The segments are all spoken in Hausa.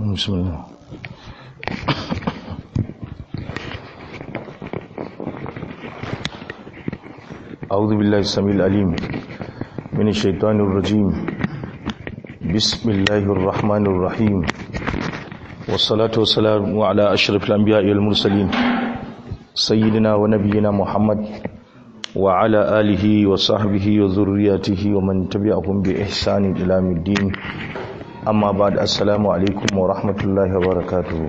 بسم الله أعوذ بالله السميع العليم من الشيطان الرجيم بسم الله الرحمن الرحيم والصلاة والسلام على أشرف الأنبياء والمرسلين سيدنا ونبينا محمد وعلى آله وصحبه وذرياته ومن تبعهم بإحسان إلى الدين amma ba da assalamu alaikum wa rahmatullahi wa barakatuhu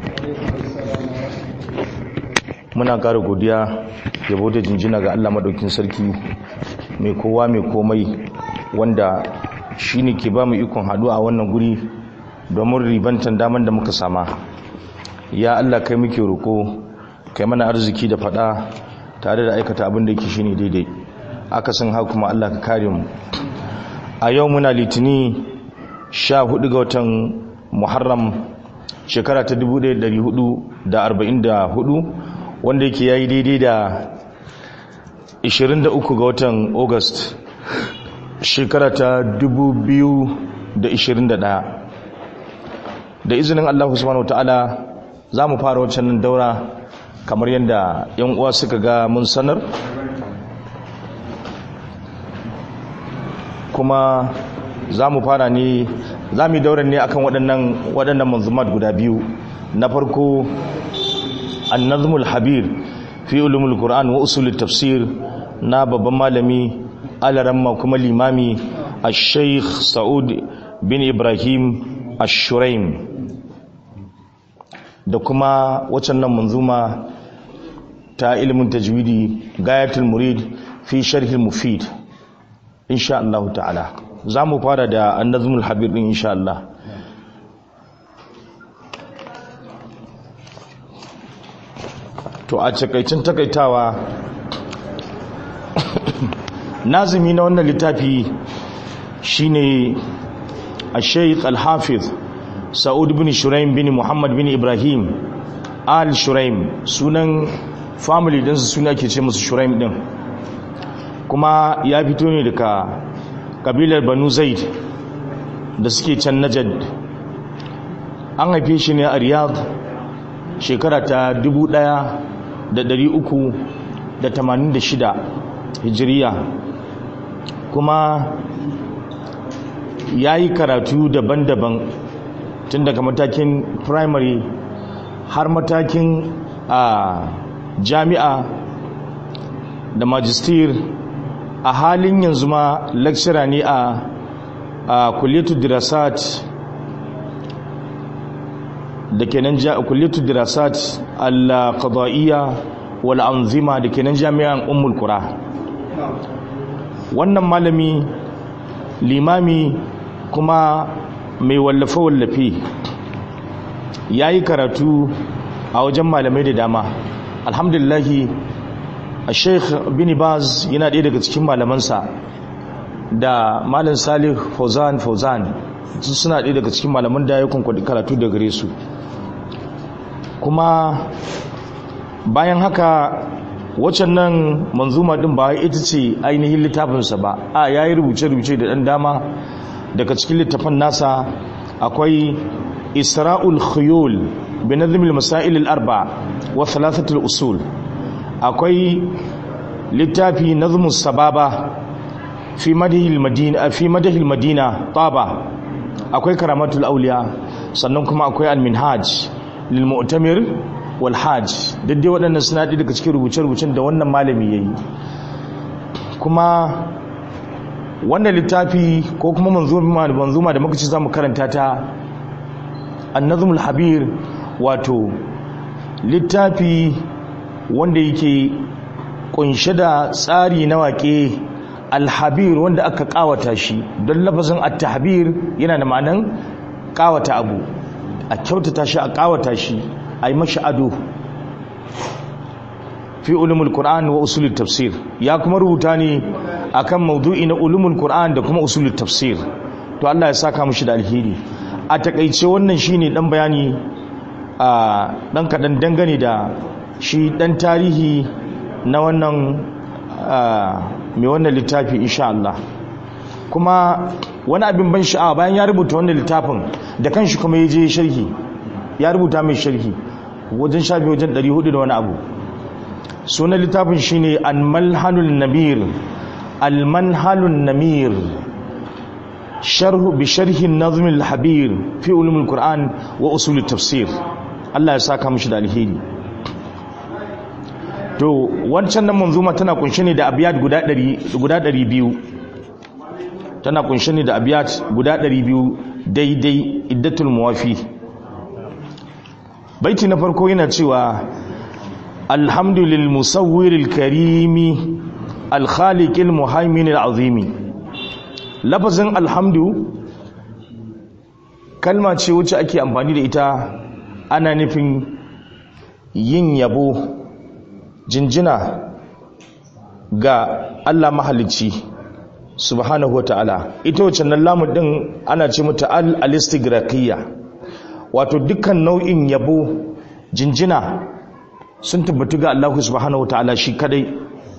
muna ƙara godiya yabo da jinjina ga Allah madaukin sarki mai kowa mai komai wanda shi ne ke ba mu ikon haɗu a wannan guri domin ribantan daman da muka sama ya Allah kai muke roƙo kai mana arziki da faɗa tare da aikata abin da yake shine daidai akasin haka kuma Allah ka kare mu a yau muna litini sha hudu ga watan muharram shekara ta 1444 wanda yake yayi daidai da 23 ga watan august shekara ta 2021 da izinin allahu subhanahu wa ta'ala za mu fara wancan daura kamar yadda yan uwa suka ga mun sanar kuma za mu fara ne za mu yi daular ne akan waɗannan waɗannan manzumat guda biyu na farko annazmul habir fi ulumul qur'an wa usulut tafsir na babban malami alaramma kuma limami ash-shaykh sa'ud bin ibrahim ash-shuraim da kuma waccan nan manzuma ta ilimin tajwidi gayatul murid fi sharhil mufid insha Allah ta'ala za mu fara da annazmul habib din insha Allah to a cikaicin takaitawa nazimi na wannan littafi shine al-shaykh al-hafiz sa'ud bin shuraim bin muhammad bin ibrahim al shuraim sunan family din su suna ke ce musu shuraim din kuma ya fito ne daga kabilar banu zaid da suke can najad an haife shi ne a riyadh shekara ta 1386 hijiriya kuma ya yi karatu daban-daban tun daga matakin primary har matakin a jami'a da magister a halin yanzu ma lecturer ne a kulliyatu dirasat da kenan kulliyatu dirasat al-qada'iyya wal anzima da kenan jami'an ummul qura wannan malami limami kuma mai wallafe wallafe yayi karatu a wajen malamai da dama alhamdulillahi sheikh bin baz yana ɗaya daga cikin malamansa da malin salih fauzan fauzan suna ɗaya daga cikin malaman da ya kunkwadi karatu da gare su kuma bayan haka waccan nan manzuma ɗin ba ita ce ainihin littafinsa ba a ya yi rubuce-rubuce da ɗan dama daga cikin littafin nasa akwai isra'ul khuyul bin nazimil masailil arba wa thalathatul usul akwai littafi nazmus sababa fi madahil madina fi madahil madina taba akwai karamatul auliya sannan kuma akwai al-minhaj lil mu'tamir wal hajj dai waɗannan suna da daga cikin rubuce-rubucen da wannan malami yayi kuma wannan littafi ko kuma manzuma manzuma da muka ci zamu karanta ta an-nazmul habir wato littafi wanda yake kunshe da tsari na waƙe alhabir wanda aka ƙawata shi don lafazin at-tahbir yana da ma'anan ƙawata abu a kyautata shi a ƙawata shi a yi mashi ado fi ulumul qur'an wa usulul tafsir ya kuma rubuta ne akan maudu'i na ulumul qur'an da kuma usulul tafsir to Allah ya saka mushi da alheri a takaice wannan shine dan bayani a dan kadan dangane da shi dan tarihi na wannan mai wannan littafi insha Allah kuma wani abin ban sha'awa bayan ya rubuta wannan littafin da kanshi kuma ya je sharhi ya rubuta mai sharhi wajen shafi wajen 400 da wani abu sunan littafin shine al-malhanul namir al-manhalun namir sharhu bi sharhi an-nazm al-habir fi ulum al-quran wa usul at-tafsir Allah ya saka mishi da alheri to wancan nan manzuma tana kunshe ne da abiyat guda 100 guda 200 tana kunshe ne da abiyat guda 200 daidai iddatul muwafi baiti na farko yana cewa alhamdulil musawwiril karimi alkhaliqil muhaiminil azimi lafazin alhamdu kalma ce wacce ake amfani da ita ana nufin yin yabo jinjina ga Allah mahalicci subhanahu wa ta'ala ita wacce nan lamun din ana ce mata al-alistigraqiyya wato dukkan nau'in yabo jinjina sun tabbatu ga Allah subhanahu wa ta'ala shi kadai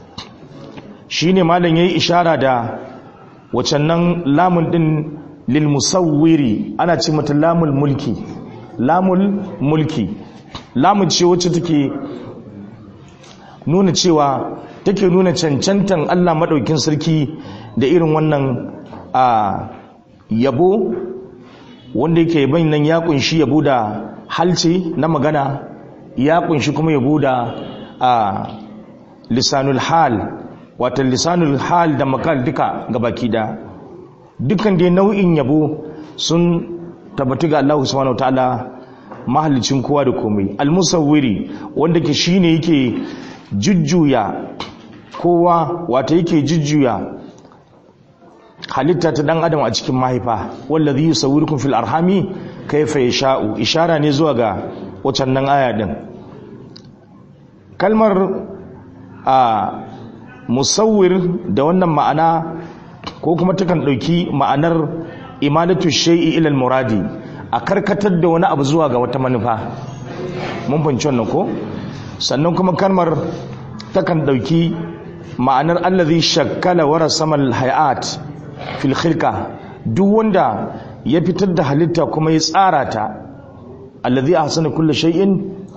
shine malam yayi ishara da wacce nan lamun din lil musawwiri ana ce mata lamul mulki lamul mulki lamun ce wacce take nuna cewa take nuna cancantan Allah maɗaukin sarki da irin wannan a yabo wanda yake yaban nan ya kunshi yabo da halce na magana ya kunshi kuma yabo da a lisanul hal wata lisanul hal da makal duka gabaki da dukkan dai nau'in yabo sun tabbatu ga Allah subhanahu wataala mahallicin kowa da komai almusawwiri wanda ke shine yake jujjuya kowa wata yake jujjuya halitta ta dan adam a cikin mahaifa wallazi yusawwirukum fil arhami kayfa yasha'u ishara ne zuwa ga wacan nan aya din kalmar a musawwir da wannan ma'ana ko kuma takan dauki ma'anar imalatu shay'i ila al-muradi a karkatar da wani abu zuwa ga wata manufa mun fahimci wannan ko sannan kuma kalmar takan dauki ma'anar allazi shakkala wa rasama al-hayat fil khilqa duk wanda ya fitar da halitta kuma ya tsara ta allazi ahsana kulli shay'in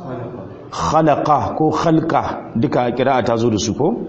khalaqa ko khalqa duka kira'a ta zo da su ko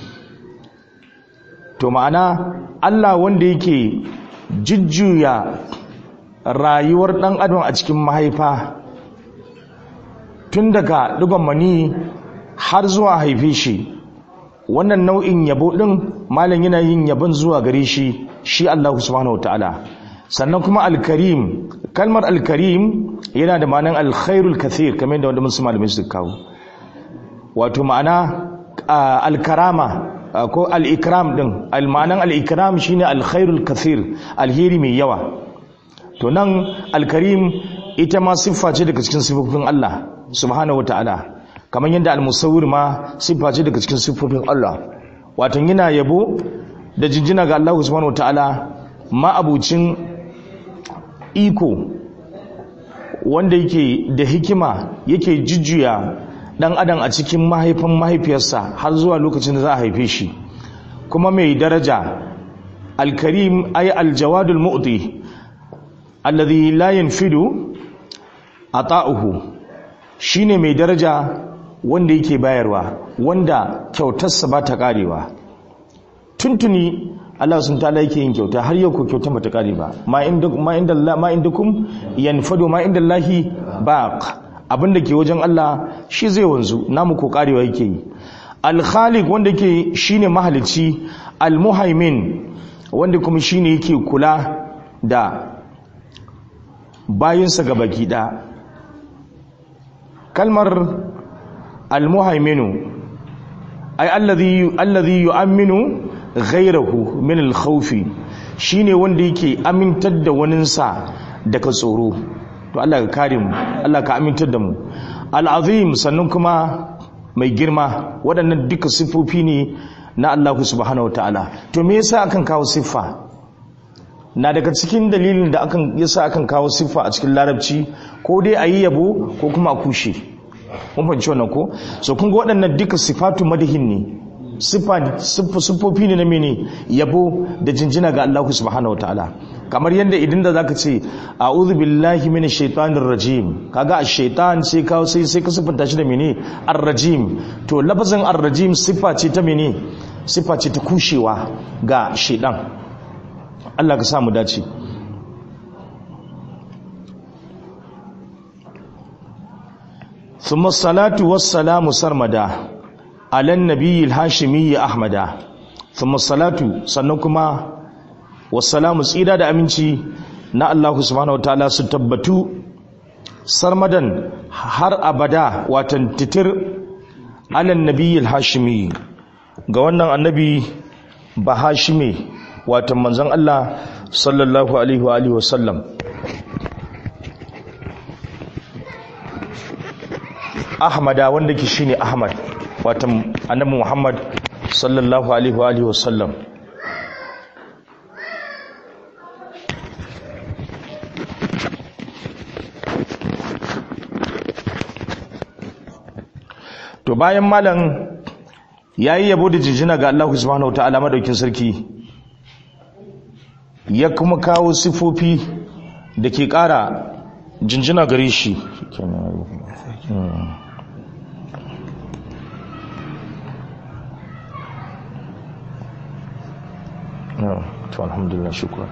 to ma'ana Allah wanda yake jujjuya rayuwar dan adam a cikin mahaifa tun daga digon mani har zuwa haife shi wannan nau'in yabo din malam yana yin yabon zuwa gare shi shi Allah subhanahu wataala sannan kuma alkarim kalmar alkarim yana da ma'anar alkhairul kathir kamar da wanda mun malamai su kawo wato ma'ana alkarama ko al-ikram din al-ma'anan al-ikram shine alkhairul kathir alheri mai yawa to nan alkarim ita ma siffa ce daga cikin siffofin Allah subhanahu wataala kamar yadda al-musawwir ma siffa ce daga cikin siffofin Allah wato yana yabo da jinjina ga Allah subhanahu wataala ma abucin iko wanda yake da hikima yake jujjuya dan adam a cikin mahaifin mahaifiyarsa har zuwa lokacin da za a haife shi kuma mai daraja alkarim ay aljawadul mu'ti alladhi la yanfidu ata'uhu shine mai daraja wanda yake bayarwa wanda kyautarsa ba ta karewa tuntuni Allah sun ta yake yin kyauta har yau ko kyauta ba ta kare ba ma inda ma inda Allah ma indakum yanfadu ma inda Allahi baq abinda ke wajen Allah shi zai wanzu namu ko karewa yake yi al-khaliq wanda yake shine mahalici al-muhaimin wanda kuma shine yake kula da bayinsa ga baki da kalmar al-muhaiminu ay alladhi alladhi yu'minu ghayrahu min al-khawfi shine wanda yake amintar da waninsa daga tsoro to Allah ka kare mu Allah ka amintar da mu al-azim sannan kuma mai girma waɗannan duka siffofi ne na Allah subhanahu wataala to me yasa akan kawo siffa na daga cikin dalilin da akan yasa akan kawo siffa a cikin larabci ko dai a yi yabo ko kuma a kushe mun fahimci wannan ko so kun ga waɗannan duka sifatu madahin ne siffofi ne na mene yabo da jinjina ga Allah subhanahu wa ta'ala kamar yadda idan da zaka ce a'udhu billahi minash shaitanir rajim kaga ash-shaitan sai ka sai sai ka siffanta shi da mene ar-rajim to lafazin ar-rajim siffa ce ta mene siffa ce ta kushewa ga shaitan Allah ka sa mu dace ثم الصلاة والسلام سرمدا على النبي الهاشمي أحمد ثم الصلاة سنكما والسلام سيدا دا أمينتي نا الله سبحانه وتعالى ستبتو سرمدا har abada watan titir alan nabi hashimi ga wannan annabi ba hashimi watan manzon Allah sallallahu alaihi wa alihi wasallam ahmada wanda ke shine ahmad watan annabi muhammad sallallahu alaihi wa alihi wasallam to bayan malam yayi yabo da jinjina ga Allah subhanahu wataala madaukin sarki ya kuma kawo sifofi da ke ƙara jinjina gare shi to alhamdulillah shukran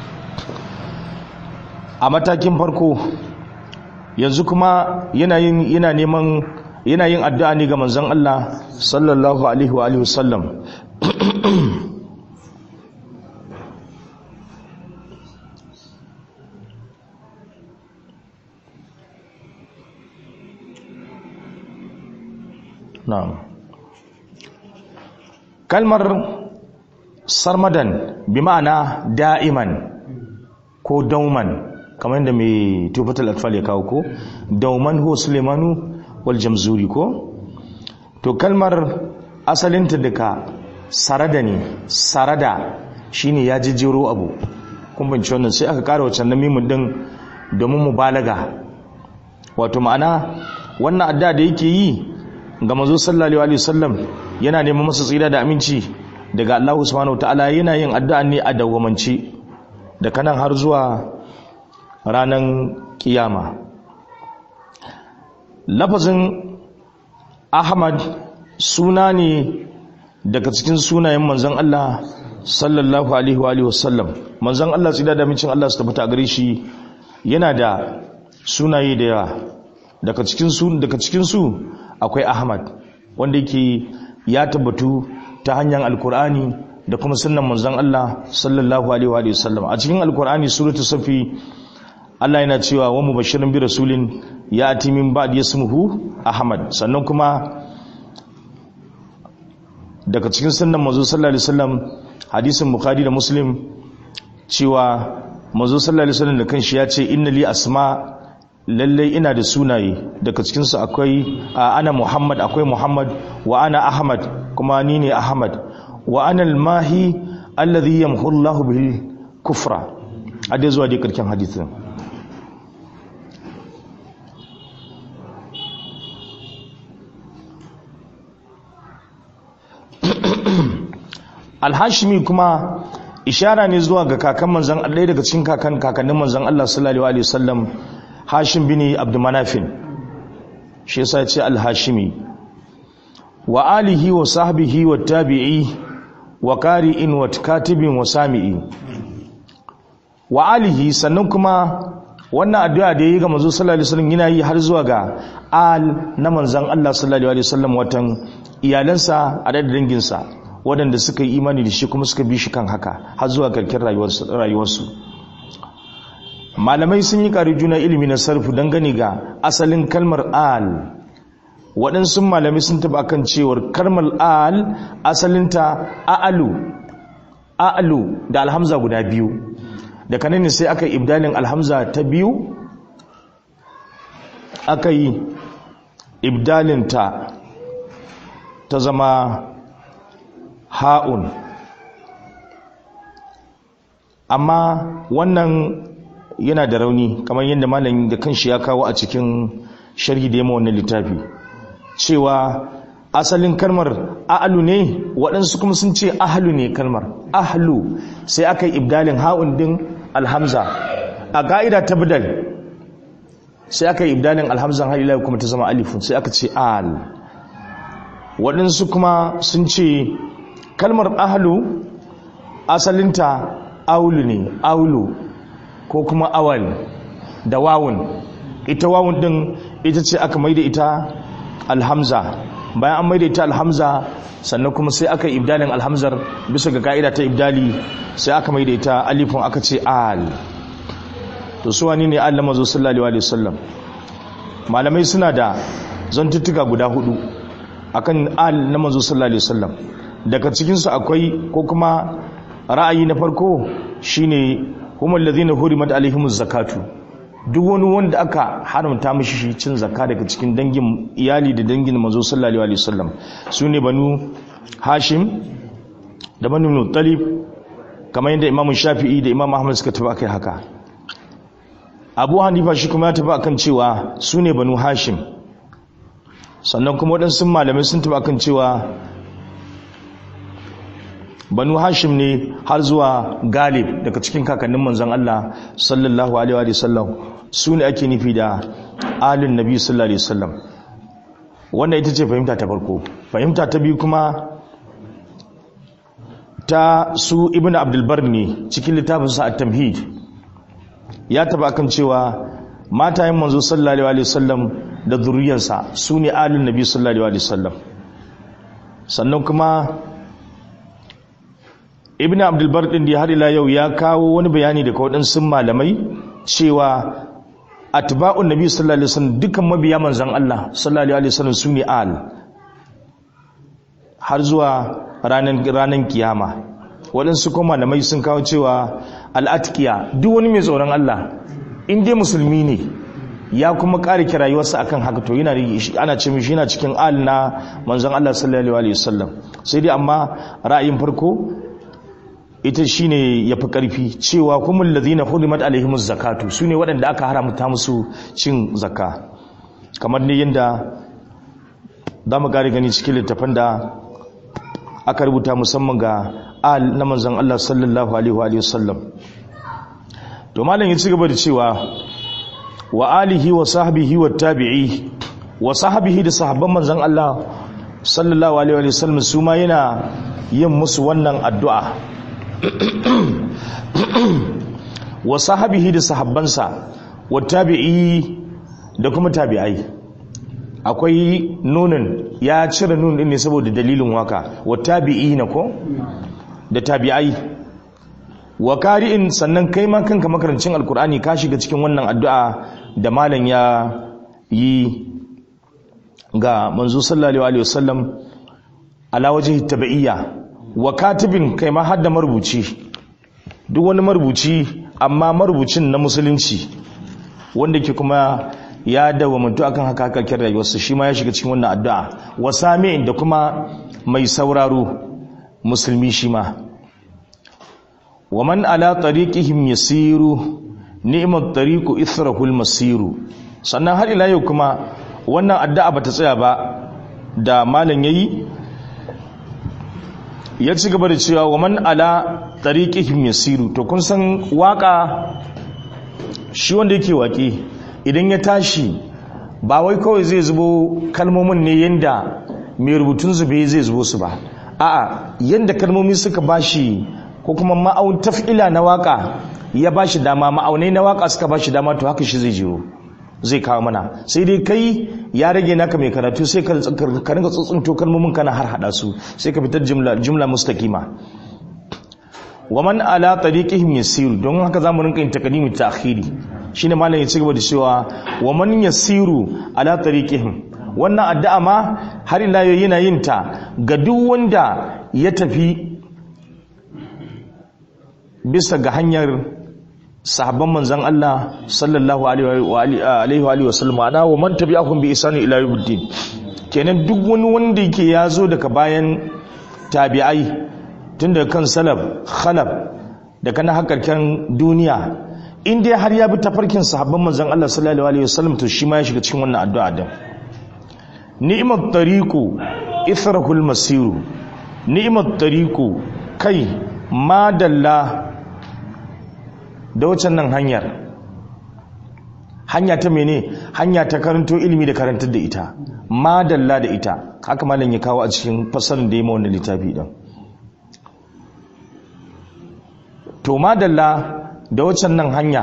a matakin farko yanzu kuma yana yin yana neman yana yin addu'a ne ga manzon Allah sallallahu alaihi wa alihi wasallam na'am kalmar sarmadan bi ma'ana da'iman ko dauman kamar yadda mai tufatul atfal ya kawo ko dauman ho sulemanu wal jamzuri ko to kalmar asalinta daga sarada ne sarada shine ya jijjiro abu kun bince wannan sai aka kara wacce mimun din domin mubalaga wato ma'ana wannan adda da yake yi ga manzo sallallahu alaihi wasallam yana neman masa tsira da aminci daga Allah subhanahu wataala yana yin addu'a ne a dawwamance da kanan har zuwa ranan kiyama lafazin Ahmad suna ne daga cikin sunayen manzon Allah sallallahu alaihi wa alihi wasallam manzon Allah tsira da amincin Allah su tabbata gare shi yana da sunaye da yawa daga cikin su daga cikin su akwai Ahmad wanda yake ya tabbatu ta hanyar alkur'ani da kuma sunnan manzon Allah sallallahu alaihi wa sallam a cikin alkur'ani suratul safi Allah yana cewa wa mubashirin bi rasulin ya ati min ba'd yasmuhu Ahmad sannan kuma daga cikin sunnan manzo sallallahu alaihi wasallam hadisin bukhari da muslim cewa manzo sallallahu alaihi wasallam da kanshi ya ce inna li asma lallai ina da sunaye daga cikinsu akwai ana muhammad akwai muhammad wa ana ahmad kuma ni ne ahmad wa ana almahi alladhi yamhu Allahu bil kufra a dai zuwa dai karkin hadisin alhashimi kuma ishara ne zuwa ga kakan manzan ɗaya daga cikin kakan kakannin manzan Allah sallallahu alaihi wasallam hashim bin abdumanafin shi yasa ce al-hashimi wa alihi wa sahbihi wa tabi'i wa qari'in wa katibin wa sami'i wa alihi sannan kuma wannan addu'a da yayi ga manzo sallallahu alaihi wasallam yana yi har zuwa ga al na manzon Allah sallallahu alaihi wasallam watan iyalansa a da danginsa waɗanda suka yi imani da shi kuma suka bi shi kan haka har zuwa karkin rayuwarsu malamai sun yi ƙari juna ilimi na sarfu dangane ga asalin kalmar al waɗansu malamai sun taɓa kan cewar kalmar al asalinta a'alu a'alu da alhamza guda biyu da kanani sai aka yi ibdalin alhamza ta biyu aka yi ibdalinta ta zama ha'un amma wannan yana da rauni kamar yadda malamin da kanshi ya kawo a cikin sharhi da yamma wannan littafi cewa asalin kalmar a'lu ne waɗansu kuma sun ce ahlu ne kalmar ahlu sai aka yi ibdalin ha'un din alhamza a ka'ida ta bidal sai aka yi ibdalin alhamzan har ila kuma ta zama alifun sai aka ce al waɗansu kuma sun ce kalmar ahlu asalinta aulu ne aulu ko kuma awal da wawun ita wawun din ita ce aka maida ita alhamza bayan an maida ita alhamza sannan kuma sai aka yi ibdalin alhamzar bisa ga ka'ida ta ibdali sai aka maida ita alifun aka ce al to su wani ne Allah mazo sallallahu alaihi wasallam malamai suna da zantuttuka guda hudu akan al na manzo sallallahu alaihi wasallam daga cikin su akwai ko kuma ra'ayi na farko shine humul ladina hurimat alaihimuz zakatu duk wani wanda aka haramta mishi shi cin zakka daga cikin dangin iyali da dangin manzo sallallahu alaihi wasallam sune banu hashim da banu muttalib kamar yadda imamu shafi'i da imam ahmad suka tafi akai haka abu hanifa shi kuma ya tafi akan cewa sune banu hashim sannan kuma waɗansu malamai sun tafi akan cewa banu hashim ne har zuwa galib daga cikin kakannin manzon Allah sallallahu alaihi wa sallam su ne ake nufi da alin nabi sallallahu alaihi wasallam wannan ita ce fahimta ta farko fahimta ta biyu kuma ta su ibn abdulbar ne cikin littafinsa at-tamhid ya taba kan cewa matayen manzo sallallahu alaihi wasallam da zuriyarsa su ne alin nabi sallallahu alaihi wasallam sannan kuma ibn abdulbar din da har ila yau ya kawo wani bayani daga waɗansu malamai cewa atba'un nabi sallallahu alaihi wasallam dukkan mabiya manzon Allah sallallahu alaihi wasallam su ne al har zuwa ranan ranan kiyama waɗansu kuma malamai sun kawo cewa al'atkiya duk wani mai tsoron Allah in dai musulmi ne ya kuma ƙari rayuwarsa akan haka to yana ana ce mishi yana cikin al na manzon Allah sallallahu alaihi wasallam sai dai amma ra'ayin farko ita shine yafi karfi cewa kumul ladina hurimat alaihimuz zakatu sune waɗanda aka haramta musu cin zakka kamar ne yanda zamu gari gani cikin littafin da aka rubuta musamman ga al na manzon Allah sallallahu alaihi wa sallam to malam ya ci gaba da cewa wa alihi wa sahbihi wa tabi'i wa sahbihi da sahabban manzon Allah sallallahu alaihi wa sallam su ma yana yin musu wannan addu'a wa sahabihi da sahabbansa wa tabi'i da kuma tabi'ai akwai nunin ya cire nun din ne saboda dalilin waka wa tabi'i na ko da tabi'ai wa kari'in sannan kai ma kanka makarancin alkur'ani ka shiga cikin wannan addu'a da malam ya yi ga manzo sallallahu alaihi wasallam ala wajhi tabi'iyya wa katibin kai ma hadda marubuci duk wani marubuci amma marubucin na musulunci wanda ke kuma ya dawo mutu akan haka haka kira rayuwarsa shi ma ya shiga cikin wannan addu'a wa sami'in da kuma mai sauraro musulmi shi ma wa man ala tariqihim yasiru ni'mat tariqu ithrahul masiru sannan har ila yau kuma wannan addu'a bata tsaya ba da malam yayi ya ci gaba da cewa wa man ala tariqihim yasiru to kun san waka shi wanda yake waƙe idan ya tashi ba wai kawai zai zubo kalmomin ne yanda mai rubutun zube zai zubo su ba a'a yanda kalmomi suka bashi ko kuma ma'aun taf'ila na waka ya bashi dama ma'aunai na waka suka bashi dama to haka shi zai jiro zai kawo mana sai dai kai ya rage naka mai karatu sai ka rinka tsuntsunto kalmomin kana har hada su sai ka fitar jumla jumla mustaqima wa man ala tariqihim yasiru don haka zamu rinka yin takadimi ta'khiri shine malam ya ci gaba da cewa wa man yasiru ala tariqihim wannan addu'a ma har ila yau yana yin ta ga duk wanda ya tafi bisa ga hanyar sahabban manzan Allah sallallahu alaihi wa sallam ana wa man tabi'ahum bi isani ila yawmiddin kenan duk wani wanda yake yazo daga bayan tabi'ai tun daga kan salaf khalaf da kana hakarkan duniya in dai har ya bi tafarkin sahabban manzan Allah sallallahu alaihi wa sallam to shi ma ya shiga cikin wannan addu'a din ni'mat tariqu ithrahul masiru ni'mat tariqu kai madalla da wacan nan hanyar hanya ta mene hanya ta karanto ilimi da karantar da ita madalla da ita haka malam ya kawo a cikin fasalin da ya ma wannan littafi din to madalla da wacan nan hanya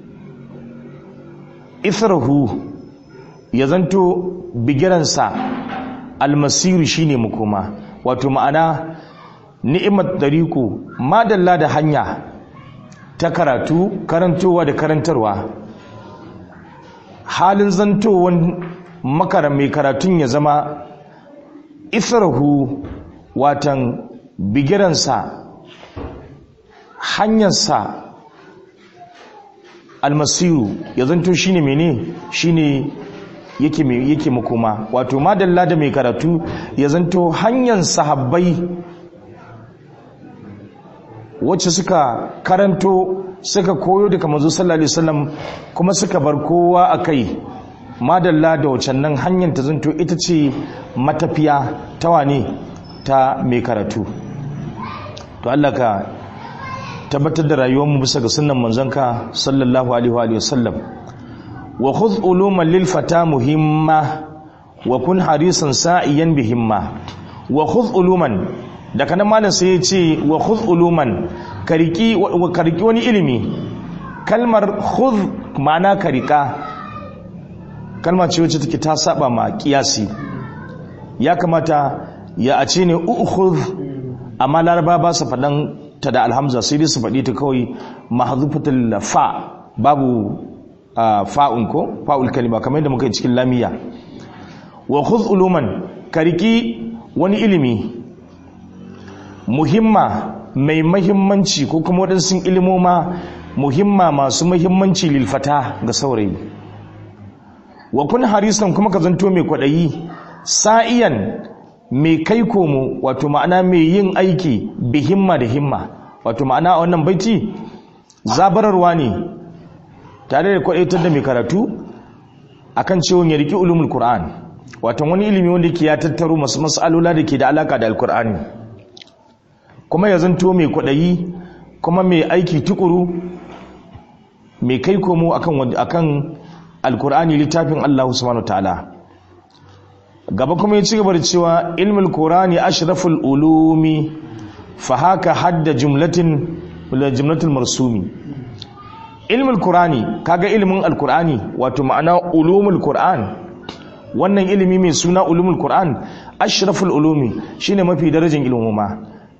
ithrahu ya zanto bigiransa almasiru shine makoma wato ma'ana ni'imat dariku madalla da hanya ta karatu karantowa da karantarwa halin zantowan makara mai karatun ya zama ithrahu watan bigiransa hanyarsa almasiru ya zanto shine mene shine yake yake makoma wato madalla da mai karatu ya zanto hanyar sahabbai wacce suka karanto suka koyo daga manzo sallallahu alaihi wasallam kuma suka bar kowa akai madalla da wacan nan hanyar ta zanto ita ce matafiya ta wane ta mai karatu to Allah ka tabbatar da rayuwarmu bisa ga sunnan manzanka sallallahu alaihi wa sallam wa khudh uluman lil fata muhimma wa kun harisan sa'iyan bihimma wa khudh uluman da kana malam sai ya ce wa khudh uluman kariki wa kariki wani ilimi kalmar khudh ma'ana karika kalma ce wacce take ta saba ma kiyasi ya kamata ya a ce ne ukhudh amma laraba ba su faɗan ta da alhamza sai dai su faɗi ta kawai mahzufatul fa babu fa'un ko fa'ul kalima kamar yadda muka yi cikin lamiya wa khudh uluman kariki wani ilimi muhimma mai mahimmanci ko kuma waɗansu ilimoma muhimma masu mahimmanci lilfata ga saurayi wa kun harisan kuma ka zanto mai kwaɗayi sa'iyan mai kai komo wato ma'ana mai yin aiki bi himma da himma wato ma'ana a wannan baiti zabararwa ne tare da kwaɗaitar da mai karatu akan cewa ya riki ulumul qur'an wato wani ilimi wanda ke ya tattaro masu mas'alola da ke da alaka da alkur'ani kuma ya zanto mai kwaɗayi kuma mai aiki tukuru mai kai komo akan akan alkur'ani littafin Allah subhanahu ta'ala gaba kuma ya ci gaba da cewa ilmul qur'ani ashraful ulumi fa haka hadda jumlatin wala jumlatul marsumi ilmul qur'ani kaga ilmin alkur'ani wato ma'ana ulumul qur'an wannan ilimi mai suna ulumul qur'an ashraful ulumi shine mafi darajar ilmuma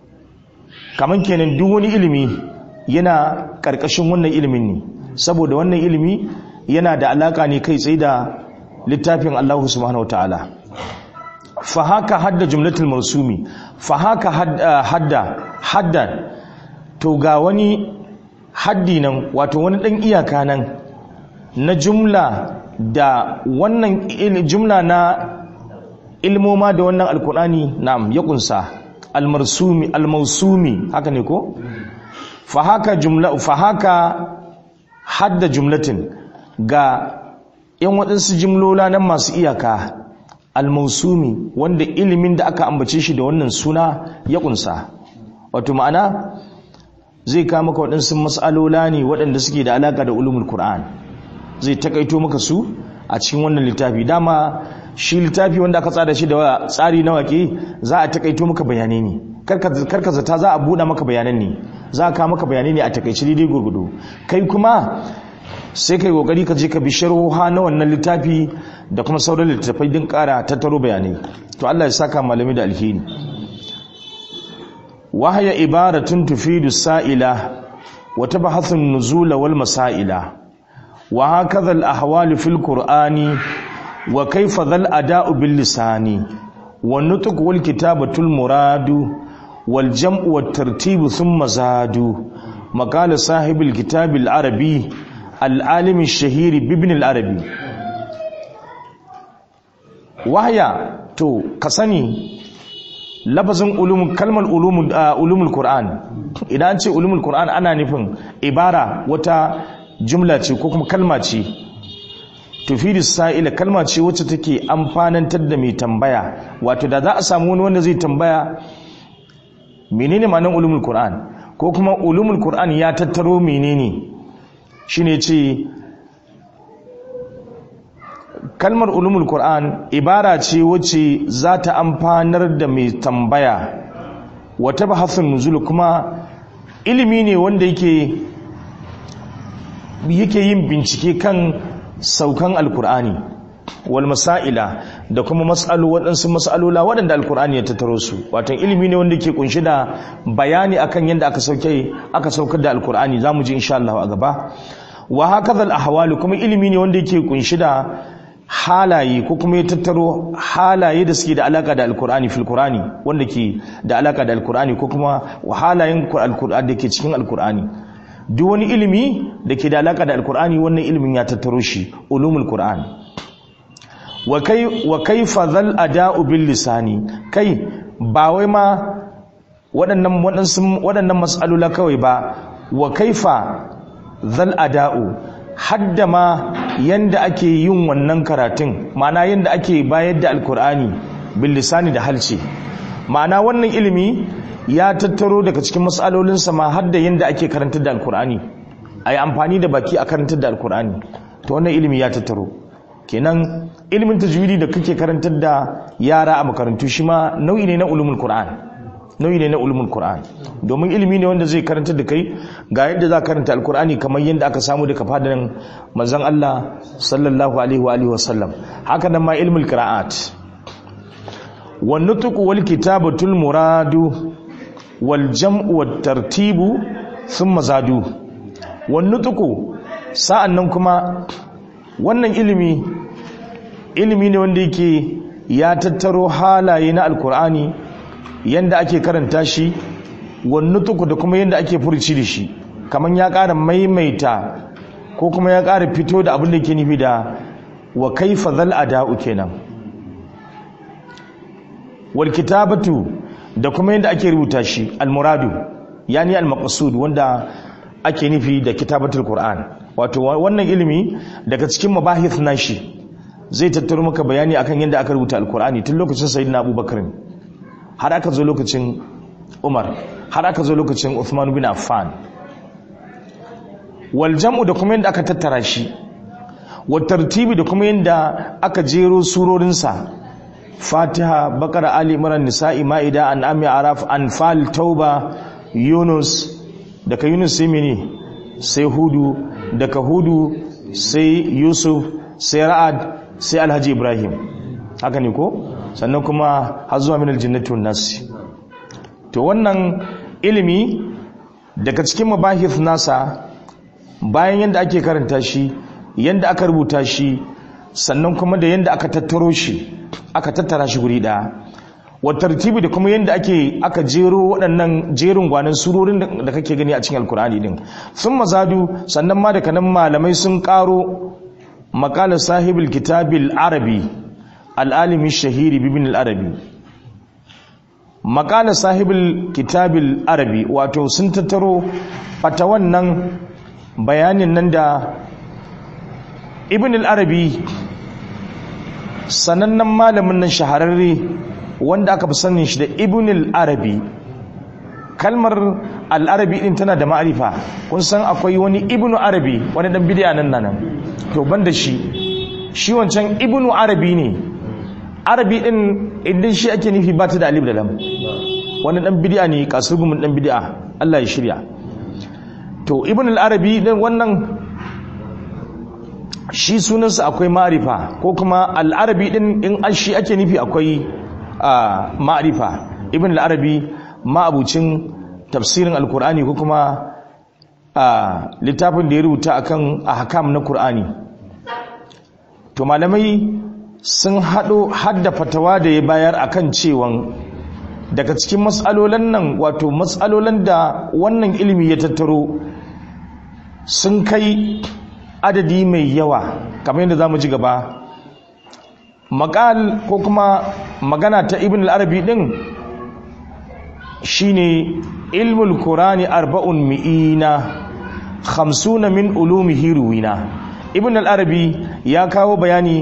kaman kenan duk wani ilimi yana karkashin wannan ilimin ne saboda wannan ilimi yana da alaka ne kai tsaye da littafin Allah subhanahu wataala fa haka hadda jumlatul marsumi fa haka hadda hadda to ga wani haddi nan wato wani dan iyaka nan na jumla da wannan jumla na ilmoma da wannan alkur'ani na'am ya kunsa almarsumi almausumi haka ne ko fa haka jumla fa haka hadda jumlatin ga yan waɗansu jimlola nan masu iyaka almausumi wanda ilimin da aka ambace shi da wannan suna ya kunsa wato ma'ana zai kawo maka waɗansu mas'alola ne waɗanda suke da alaka da ulumul qur'an zai takaito maka su a cikin wannan littafi dama shi littafi wanda aka tsara shi da tsari na waƙe za a takaito maka bayanai ne karka zata za a buɗe maka bayanan ne za a kawo maka bayanai ne a takaici daidai gurgudu kai kuma sai kai kokari ka je ka bi sharhoha na wannan littafi da kuma sauran littattafai din ƙara tattaro bayanai to Allah ya saka malami da alheri wahaya ibaratun tufidu sa'ila wa tabhathu an-nuzula wal masaila وهكذا الأحوال في القرآن وكيف ذا الأداء باللسان والنطق والكتابة المراد والجمع والترتيب ثم زاد مقال صاحب الكتاب العربي العالم الشهير بابن العربي وهي تو كسني lafazin ulum kalmar ulumul ulumul qur'an idan an ce ulumul qur'an ana nufin ibara wata jumla ce ko kuma kalma ce tufidu sa'ila kalma ce wacce take amfanantar da mai tambaya wato da za a samu wani wanda zai tambaya menene ma'anar ulumul qur'an ko kuma ulumul qur'an ya tattaro menene shine ce kalmar ulumul qur'an ibara ce wacce za ta amfanar da mai tambaya wata bahasun nuzul kuma ilimi ne wanda yake yake yin bincike kan saukan alkur'ani wal masaila da kuma mas'alu waɗansu mas'alola waɗanda alkur'ani ya tattaro su wato ilimi ne wanda ke kunshi da bayani akan yadda aka sauke aka saukar da alkur'ani zamu ji insha Allah a gaba wa hakaza al ahwal kuma ilimi ne wanda yake kunshi da halaye ko kuma ya tattaro halaye da suke da alaka da alkur'ani fil qur'ani wanda ke da alaka da alkur'ani ko kuma halayen alkur'ani da ke cikin alkur'ani duk wani ilimi da ke da alaka da alkur'ani wannan ilimin ya tattaro shi ulumul qur'an wa kai wa kaifa zal ada'u bil lisani kai ba wai ma waɗannan waɗansu waɗannan mas'alula kawai ba wa kaifa zal ada'u hadda ma yanda ake yin wannan karatun ma'ana yanda ake bayar da alkur'ani bil lisani da halce ma'ana wannan ilimi ya tattaro daga cikin matsalolinsa ma har da yadda ake karantar da alkur'ani a yi amfani da baki a karantar da alkur'ani ta wannan ilimi ya tattaro kenan ilimin tajwidi da kake karantar da yara a makarantu shi ma nau'i ne na ulumul qur'an nau'i ne na ulumul qur'an domin ilimi ne wanda zai karantar da kai ga yadda za ka karanta alkur'ani kamar yadda aka samu daga fadanin manzon Allah sallallahu alaihi wa alihi wasallam haka nan ma ilmul qira'at wan nutq wal kitabatul muradu waljam'u wattartibu thumma zadu wannan tuku sa'annan kuma wannan ilimi ilimi ne wanda yake ya tattaro halaye na alkur'ani yanda ake karanta shi wannan tuku da kuma yanda ake furci da shi kaman ya ƙara maimaita ko kuma ya ƙara fito da abin da ke nufi da wa kaifa zal ada'u kenan wal kitabatu da kuma yadda ake rubuta shi almuradu yani almaqsud wanda ake nufi da kitabatul qur'an wato wannan ilimi daga cikin mabahith nashi zai tattaro maka bayani akan yadda aka rubuta alqur'ani tun lokacin sayyidina abubakar har aka zo lokacin umar har aka zo lokacin uthman bin affan wal jam'u da kuma yadda aka tattara shi wa tartibi da kuma yadda aka jero surorinsa fatiha bakara ali imran nisa'i ma'ida an'am araf anfal tauba yunus daga yunus sai mene sai hudu daga hudu sai yusuf sai ra'ad sai alhaji ibrahim haka ne ko sannan kuma har zuwa min aljannati wan nas to wannan ilimi daga cikin mabahith nasa bayan yanda ake karanta shi yanda aka rubuta shi sannan kuma da yanda aka tattaro shi aka tattara shi guri ɗaya wa tartibi da kuma yadda ake aka jero waɗannan jerin gwanan surorin da kake gani a cikin alkur'ani din sun mazadu sannan ma da kanan malamai sun ƙaro makala sahibul kitabil arabi al'alimi shahiri bibin al'arabi makala sahibul kitabil arabi wato sun tattaro fata wannan bayanin nan da ibn al'arabi sanannen malamin nan shahararre wanda aka fi sanin shi da ibn al-arabi kalmar al-arabi din tana da ma'arifa kun san akwai wani ibn arabi wani dan bid'a nan nan to banda shi shi wancan ibn arabi ne arabi din idan shi ake nufi ba ta da alif da lam wani dan bid'a ne kasurgumin dan bid'a Allah ya shirya to ibn al-arabi din wannan shi sunansa akwai ma'arifa ko kuma al'arabi din in an shi ake nufi akwai ma'arifa ibn al'arabi ma'abucin tafsirin alkur'ani ko kuma littafin da ya rubuta akan ahkam na kur'ani to malamai sun haɗo hadda fatawa da ya bayar akan cewan daga cikin matsalolan nan wato matsalolan da wannan ilimi ya tattaro sun kai adadi mai yawa kamar yadda za mu ji gaba makal ko kuma magana ta ibn al-arabi din shine ilmul qur'ani arba'un mi'ina khamsuna min ulumihi ruwina ibn al-arabi ya kawo bayani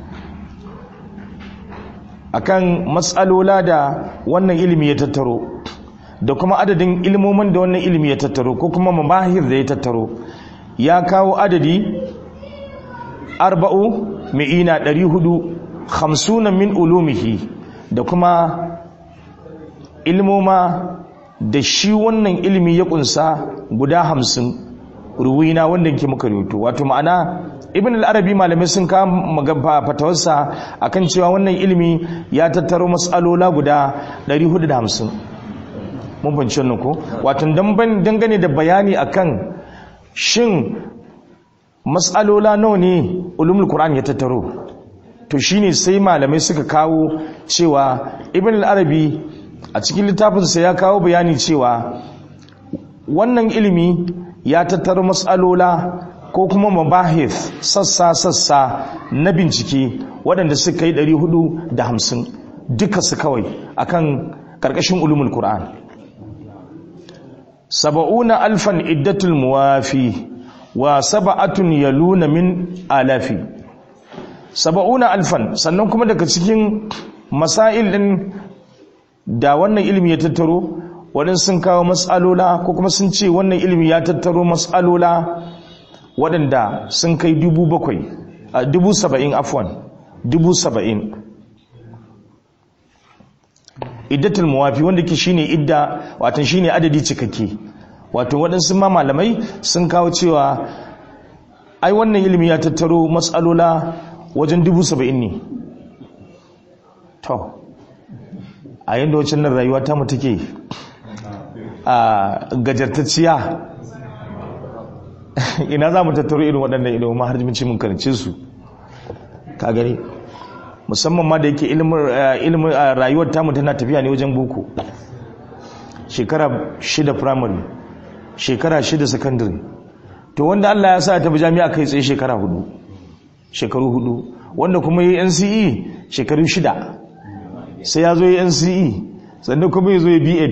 akan matsalola da wannan ilimi ya tattaro da kuma adadin ilmomin da wannan ilimi ya tattaro ko kuma mamahir da ya tattaro ya kawo adadi arba'u mi'ina ɗari hudu hamsunan min ulumihi da kuma ilmoma da shi wannan ilimi ya kunsa guda hamsin ruwina wanda ke muka rubuto wato ma'ana ibn al-arabi malamai sun kama fatawarsa akan cewa wannan ilimi ya tattaro mas'alola guda 450 mun fahimci wannan ko wato dangane da bayani akan shin mas'alola nawa ne ulumul qur'an ya tattaro to shine sai malamai suka kawo cewa ibn al-arabi a cikin littafinsa ya kawo bayani cewa wannan ilimi ya tattaro matsalola ko kuma mabahif sassa-sassa na bincike waɗanda suka yi 450 duka su kawai akan ƙarƙashin ulumul Qur'an. saba'una alfan iddatul muwafi wa saba'atun yaluna min alafi saba'una alfan sannan kuma daga cikin masail ɗin da wannan ilimi ya tattaro waɗansu sun kawo matsalola ko kuma sun ce wannan ilimi ya tattaro matsalola waɗanda sun kai dubu bakwai a dubu saba'in afwan dubu saba'in iddatul muwafi wanda ke shine idda watan shine adadi cikakke wato waɗansu ma malamai sun kawo cewa ai wannan ilimi ya tattaro matsalola wajen dubu saba'in ne to a yadda wacin nan rayuwa ta mu take a gajartacciya ina za mu tattaro irin waɗannan ilimin ma har jiminci mun karance su ka gani musamman ma da yake ilimin rayuwar tamu tana tafiya ne wajen boko shekara shida primary shekara shida secondary to wanda Allah ya sa ta bi jami'a kai tsaye shekara hudu shekaru hudu wanda kuma yi NCE shekaru shida sai ya zo yi NCE sannan kuma ya zo yi B8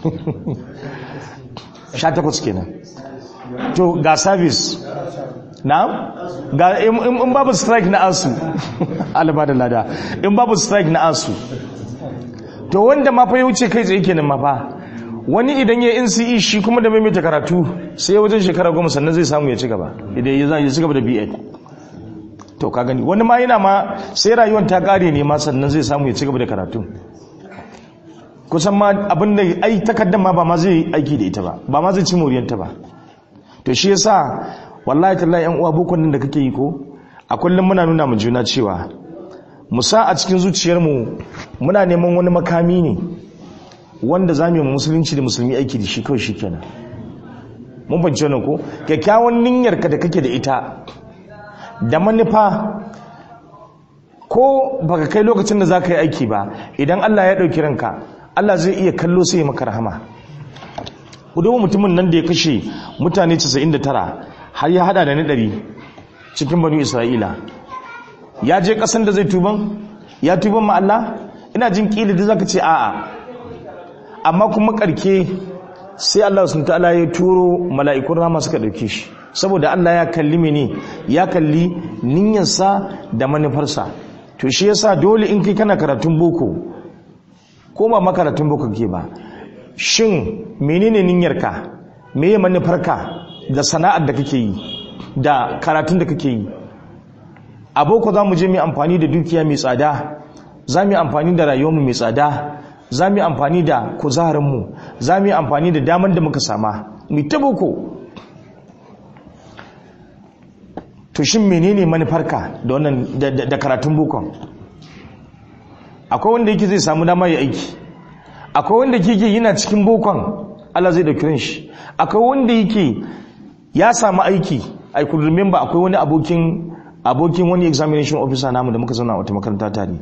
18 kenan to ga service na ga in babu strike na asu alaba da lada in babu strike na asu to wanda ma fa ya wuce kai tsaye kenan ma fa wani idan ya NCE shi kuma da maimaita karatu sai wajen shekara goma sannan zai samu ya ci gaba idan ya ci gaba da B8 to ka gani wani ma yana ma sai rayuwar ta kare ne ma sannan zai samu ya ci gaba da karatu kusan ma abin da ai takardar ma ba ma zai aiki da ita ba ba ma zai ci moriyanta ba to shi yasa wallahi tallahi yan uwa bukun nan da kake yi ko a kullum muna nuna mu juna cewa musa a cikin zuciyarmu muna neman wani makami ne wanda za mu yi musulunci da musulmi aiki da shi kawai shi kenan mun fahimci wannan ko kyakkyawan niyyarka da kake da ita da manufa ko baka kai lokacin da za ka yi aiki ba idan Allah ya ɗauki ranka Allah zai iya kallo sai ya maka rahama kudu mutumin nan da ya kashe mutane 99 har ya hada da na ɗari cikin banu isra'ila ya je ƙasan da zai tuban ya tuban ma Allah ina jin ƙili da zaka ce a'a amma kuma ƙarke sai Allah sun ta'ala ya turo mala'ikun rama suka ɗauke shi saboda Allah ya kalli mene ya kalli niyyarsa da manufarsa to shi yasa dole in kai kana karatun boko ko ba makaratun boko ke ba shin menene niyyarka meye manufarka da sana'ar da kake yi da karatun da kake yi a boko za mu je mu amfani da dukiya mai tsada za mu yi amfani da rayuwarmu mai tsada za mu yi amfani da kuzarinmu za mu yi amfani da damar da muka sama mu ta boko to shin menene manufarka da wannan da karatun bokon akwai wanda yake zai samu dama ya aiki akwai wanda yake yana cikin bokon Allah zai dauki shi akwai wanda yake ya samu aiki i could remember akwai wani abokin abokin wani examination officer namu da muka zauna a wata makaranta tare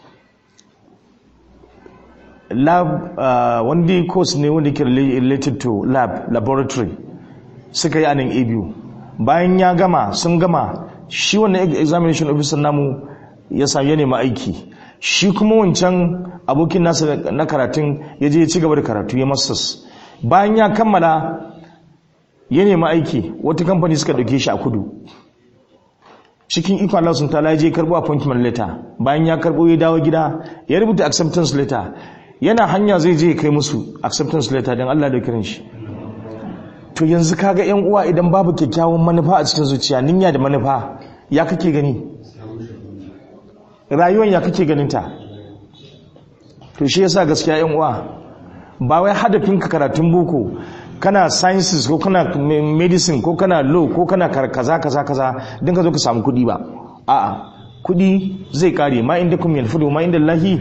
lab uh, wanda course ne wanda ke related to lab laboratory suka yi anan abu bayan ya gama sun gama shi wannan examination officer namu ya sami ya nema aiki shi kuma wancan abokin nasa na karatun ya je ya ci gaba da karatu ya masters bayan ya kammala ya nema aiki wata kamfani suka dauke shi a kudu cikin ikon Allah sun tala je karbo appointment letter bayan ya karbo ya dawo gida ya rubuta acceptance letter yana hanya zai je kai musu acceptance letter don Allah da kiran shi to yanzu kaga yan uwa idan babu kyakkyawan manufa a cikin zuciya ninya da manufa ya kake gani rayuwar ya kake ganin ta to shi yasa gaskiya yan uwa ba wai hadafin ka karatun boko kana sciences ko kana medicine ko kana law ko kana kaza kaza kaza don ka zo ka samu kuɗi ba a'a kuɗi zai kare ma inda kuma yanfudu ma inda lahi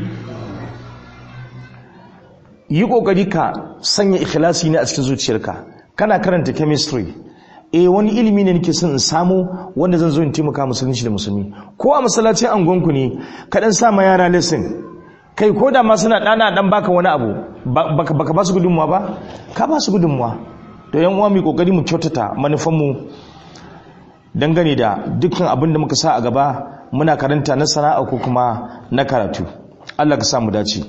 yi kokari ka sanya ikhlasi ne a cikin zuciyarka kana karanta chemistry eh wani ilimi ne nake son in samu wanda zan zo in taimaka musulunci da musulmi ko a masallacin angonku ne ka dan sa ma yara lesson kai ko da ma suna dana dan baka wani abu baka baka ba su gudunmuwa ba ka ba su gudunmuwa to yan uwa mu kokari mu kyautata manufan mu dangane da dukkan abin da muka sa a gaba muna karanta na sana'a ko kuma na karatu Allah ka sa mu dace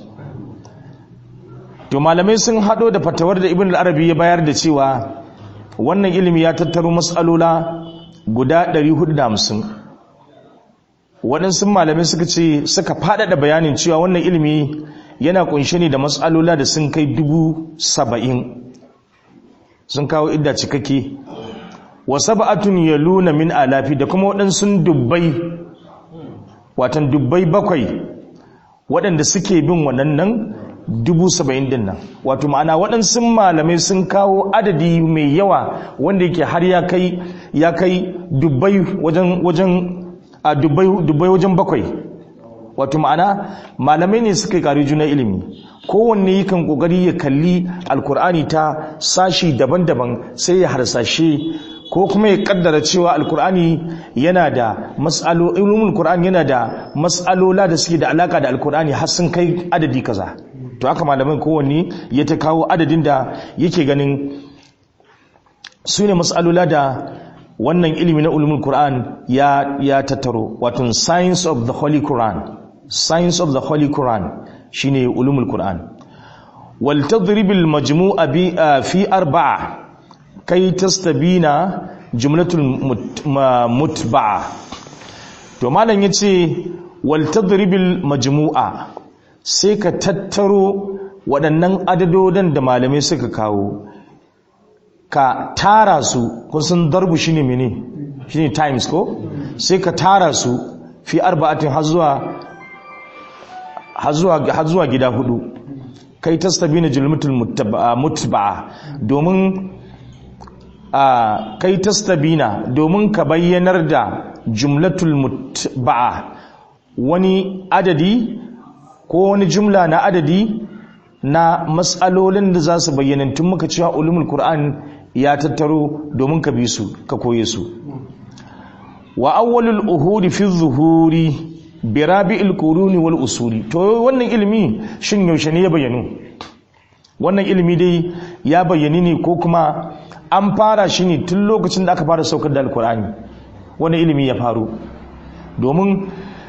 to malamai sun hado da fatawar da ibn al-arabi ya bayar da cewa wannan ilimi ya tattaro mas'alola guda 450 waɗansu malamai suka ce suka faɗaɗa bayanin cewa wannan ilimi yana kunshe ne da mas'alola da sun kai dubu saba'in sun kawo idda cikakke wa sab'atun yaluna min alafi da kuma waɗansu dubbai watan dubbai bakwai waɗanda suke bin waɗannan dubu saba'in din nan wato ma'ana waɗansu malamai sun kawo adadi mai yawa wanda yake har ya kai ya kai dubbai wajen wajen a dubbai dubbai wajen bakwai wato ma'ana malamai ne suka kari juna ilimi kowanne yakan kokari ya kalli alkur'ani ta sashi daban-daban sai ya harsashe ko kuma ya kaddara cewa alkur'ani yana da mas'alo ilmul qur'ani yana da mas'alola da suke da alaka da alkur'ani har sun kai adadi kaza to haka malamin kowanne ya ta kawo adadin da yake ganin su ne mas'alola da wannan ilimi na ulumul qur'an ya ya tattaro wato science of the holy quran science of the holy quran shine ulumul qur'an wal tadrib al majmu'a bi fi arba'a kai tastabina jumlatul mutba'a to malam yace wal tadribil majmu'a sai ka tattaro waɗannan adadodin da malamai suka kawo ka tara su kun san darbu shine mene shine times ko sai ka tara su fi arba'atin har zuwa har zuwa gida hudu kai tastabina jumlatul mutba'a domin a kai tastabina domin ka bayyanar da jumlatul mutba'a wani adadi ko wani jumla na adadi na matsalolin da za su bayyana tun muka cewa ulumul qur'an ya tattaro domin ka bi su ka koye su wa awwalul uhudi fi zuhuri bi rabi'il quruni wal usuli to wannan ilimi shin yaushe ne ya bayyano wannan ilimi dai ya bayyani ne ko kuma an fara shi ne tun lokacin da aka fara saukar da alkur'ani wani ilimi ya faru domin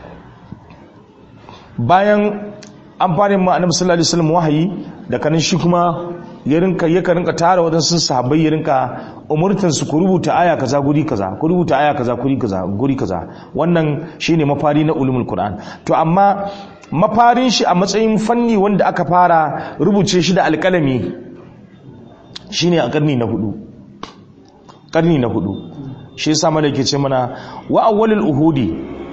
bayan an fara ma annabi sallallahu alaihi wasallam wahayi da kanin shi kuma ya rinka ya rinka tara wadansu sahabbai ya rinka umurtan su ku rubuta aya kaza guri kaza ku rubuta aya kaza guri kaza guri kaza wannan shine mafari na ulumul qur'an to amma mafarin shi a matsayin fanni wanda aka fara rubuce shi da alƙalami shine a karni na hudu karni na hudu shi yasa malaka ce mana wa awwalul uhudi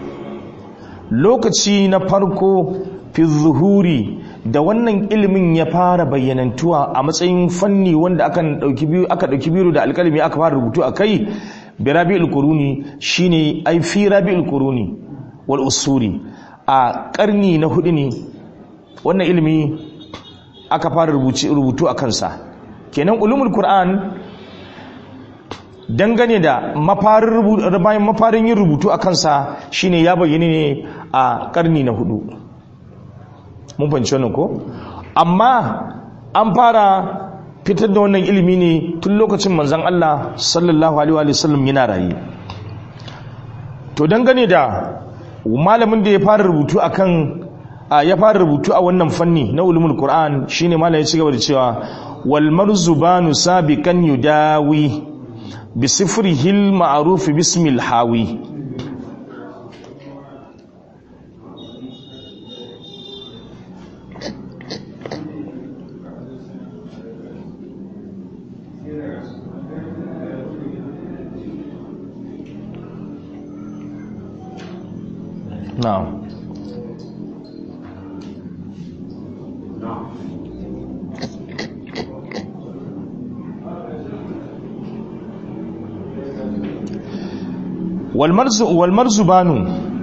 lokaci na farko fi zuhuri da wannan ilimin ya fara bayyanantuwa a matsayin fanni wanda aka dauki biyu aka dauki biyu da alkalami aka fara rubutu akai bi rabi'ul quruni shine ai fi rabi'ul quruni wal usuri a karni na hudu ne wannan ilimi aka fara rubutu a kansa kenan ulumul qur'an dangane da mafarin mafarin yin rubutu a kansa shine ya bayyana ne a karni na hudu mun fahimci wannan ko amma an fara fitar da wannan ilimi ne tun lokacin manzon Allah sallallahu alaihi wa sallam yana raye to dangane da malamin da ya fara rubutu akan ya fara rubutu a wannan fanni na ulumul qur'an shine malamin ya ci gaba da cewa wal marzubanu sabiqan yudawi bi sifrihil ma'ruf bismil hawi na'am walmarzu walmarzu banu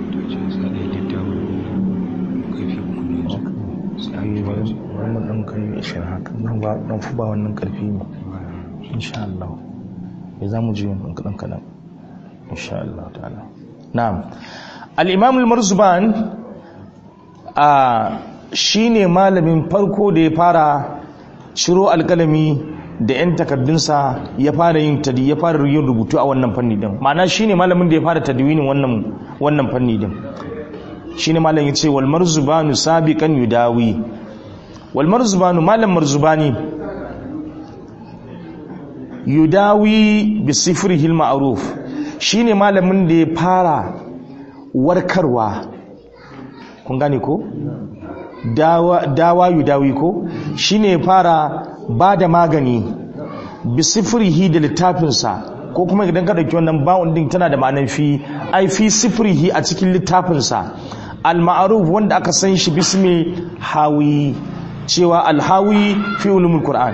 wannan ɗan kai ishirin haka nan ba ɗan fi ba wannan ƙarfi ne insha Allah ya za mu ji yin ɗan kaɗan insha Allah ta'ala na'am al-imam al-marzuban a shine malamin farko da ya fara ciro alƙalami da 'yan takardunsa ya fara yin tadi ya fara yin rubutu a wannan fanni din ma'ana shine malamin da ya fara tadwinin wannan wannan fanni din shine malamin ya ce wal marzubanu sabiqan yudawi wal marzubanu malam marzubani yudawi bi sifrihi al ma'ruf shine malamin da ya fara warkarwa kun gane ko dawa dawa yudawi ko shine ya fara ba da magani bi sifrihi da littafinsa ko kuma idan ka dauki wannan ba'un din tana da ma'anar fi ai fi sifrihi a cikin littafinsa al-ma'ruf wanda aka san shi bismi hawi cewa al-hawi fi ulumul qur'an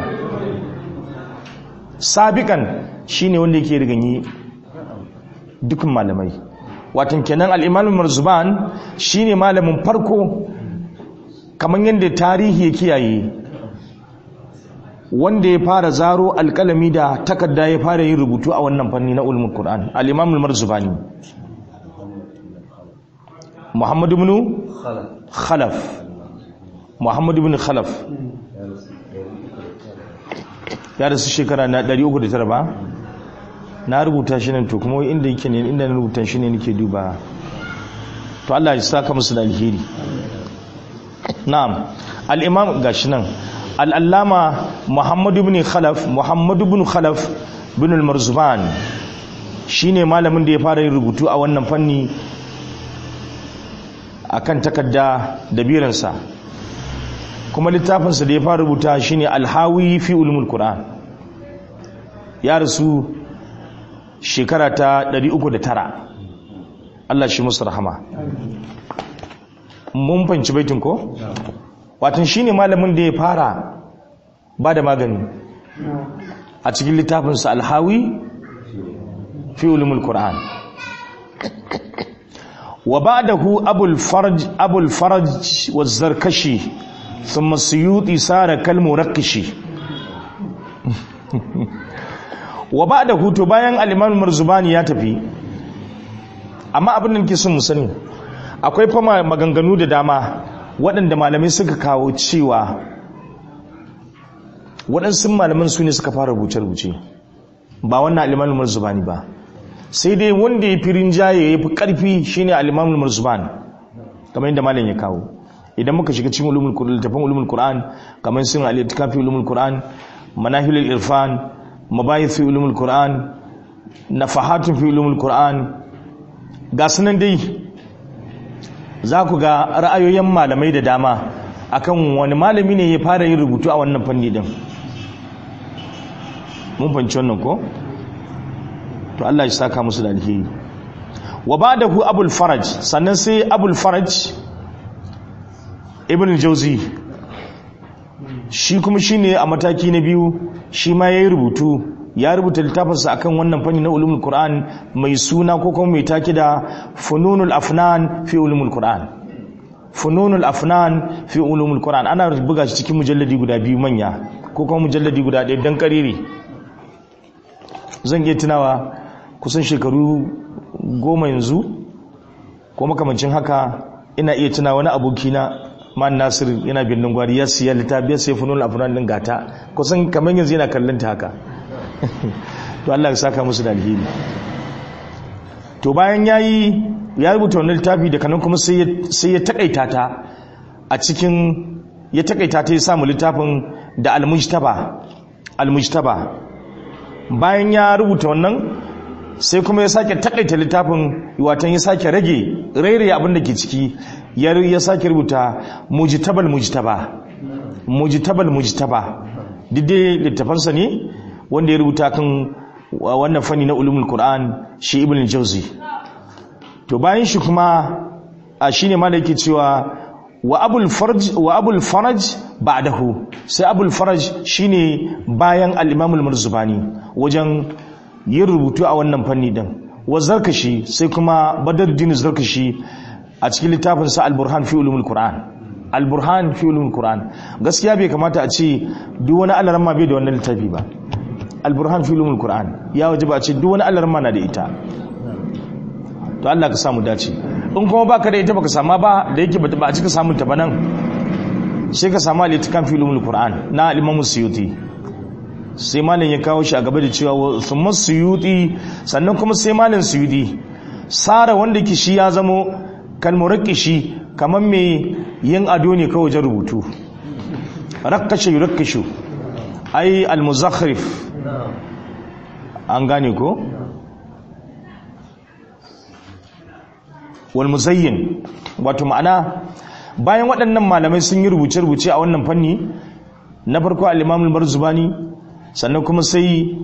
sabiqan shine wanda yake riganyi dukkan malamai watan kenan al-imam marzuban shine malamin farko kamar yadda tarihi ya kiyaye wanda ya fara zaro alkalami da takarda ya fara yin rubutu a wannan fanni na ulumul qur'an al-imam al-marzubani muhammad ibn khalaf muhammad ibn khalaf ya rasu shekara na 309 ba na rubuta shi nan to kuma inda yake ne inda na rubuta shi ne nake duba to Allah ya saka musu da alheri na'am al-imam gashi nan al'allama muhammadu bin khalaf muhammadu bin khalaf bin al-marzuban shi ne malamin da ya fara yin rubutu a wannan fanni a kan takarda da biransa kuma littafinsa da ya fara rubuta shi ne alhawi fi ulmul Qur'an ya rasu shekara ta 309 Allah shi musu rahama mun fanci baitin ko? watan shi ne malamin da ya fara ba da magani a cikin littafinsa alhawi fi ulumul Qur'an wa ba'dahu abul farj abul farj wa zarkashi thumma suyuti sara kal murakkishi wa ba'dahu to bayan al-imam marzubani ya tafi amma abin da nake son mu sani akwai fa maganganu da dama waɗanda malamai suka kawo cewa waɗansu malaman su ne suka fara rubuce-rubuce ba wannan alimanin marzubani ba sai dai wanda ya fi rinjaye ya fi ƙarfi shi ne alimanin marzubani kamar yadda malam ya kawo idan muka shiga cikin littafin ulumul qur'an kamar sun alitika fi ulumul qur'an manahilul irfan mabayith fi ulumul qur'an nafahatun fi ulumul qur'an ga sunan dai za ku ga ra'ayoyin malamai da dama akan wani malami ne ya fara yin rubutu a wannan fanni din mun fanci wannan ko to Allah ya saka musu da alheri wa ba'dahu abul faraj sannan sai abul faraj ibn jauzi shi kuma shine a mataki na biyu shi ma yayi rubutu ya rubuta littafinsa akan wannan fanni na ulumul qur'an mai suna ko kuma mai take da fununul afnan fi ulumul qur'an fununul afnan fi ulumul qur'an ana buga shi cikin mujalladi guda biyu manya ko kuma mujalladi guda ɗaya dan kariri zan iya tunawa kusan shekaru goma yanzu ko makamancin haka ina iya tuna wani abokina man nasir yana birnin gwari ya siya littafi ya siya fununul afnan din gata kusan kamar yanzu yana kallon ta haka to Allah ya saka musu da alheri to bayan yayi ya rubuta wannan littafi da kanan kuma sai sai ya takaita ta a cikin ya takaita ta ya samu littafin da al-mujtaba al-mujtaba bayan ya rubuta wannan sai kuma ya sake takaita littafin watan ya sake rage rairaye abin da ke ciki ya ya sake rubuta mujtabal mujtaba mujtabal mujtaba dide littafansa ne wanda ya rubuta kan wannan fanni na ulumul qur'an shi ibn jauzi to bayan shi kuma a shine ma da yake cewa wa abul farj wa abul faraj ba'dahu sai abul faraj shine bayan al-imam al-murzubani wajen yin rubutu a wannan fanni din wa zarkashi sai kuma badruddin zarkashi a cikin littafin sa al-burhan fi ulumul qur'an al-burhan fi ulumul qur'an gaskiya bai kamata a ce duk wani alaramma bai da wannan littafi ba al-burhan fi ulumul qur'an ya wajaba a ce duk wani alaramma na da ita to Allah ka samu dace in kuma baka da ita baka sama ba da yake ba a cika samun ta ba nan sai ka samu al-ittikan fi ulumul qur'an na al-imam suyuti sai malam ya kawo shi a gaba da cewa thumma suyuti sannan kuma sai malam suyuti sara wanda ke shi ya zamo kalmurakishi kamar mai yin ado ne kawai wajen rubutu rakkashe yurakkashu ai al-muzakhrif an gane ko wal muzayyin wato ma'ana bayan waɗannan malamai sun yi rubuce-rubuce a wannan fanni na farko al-imam al-marzubani sannan kuma sai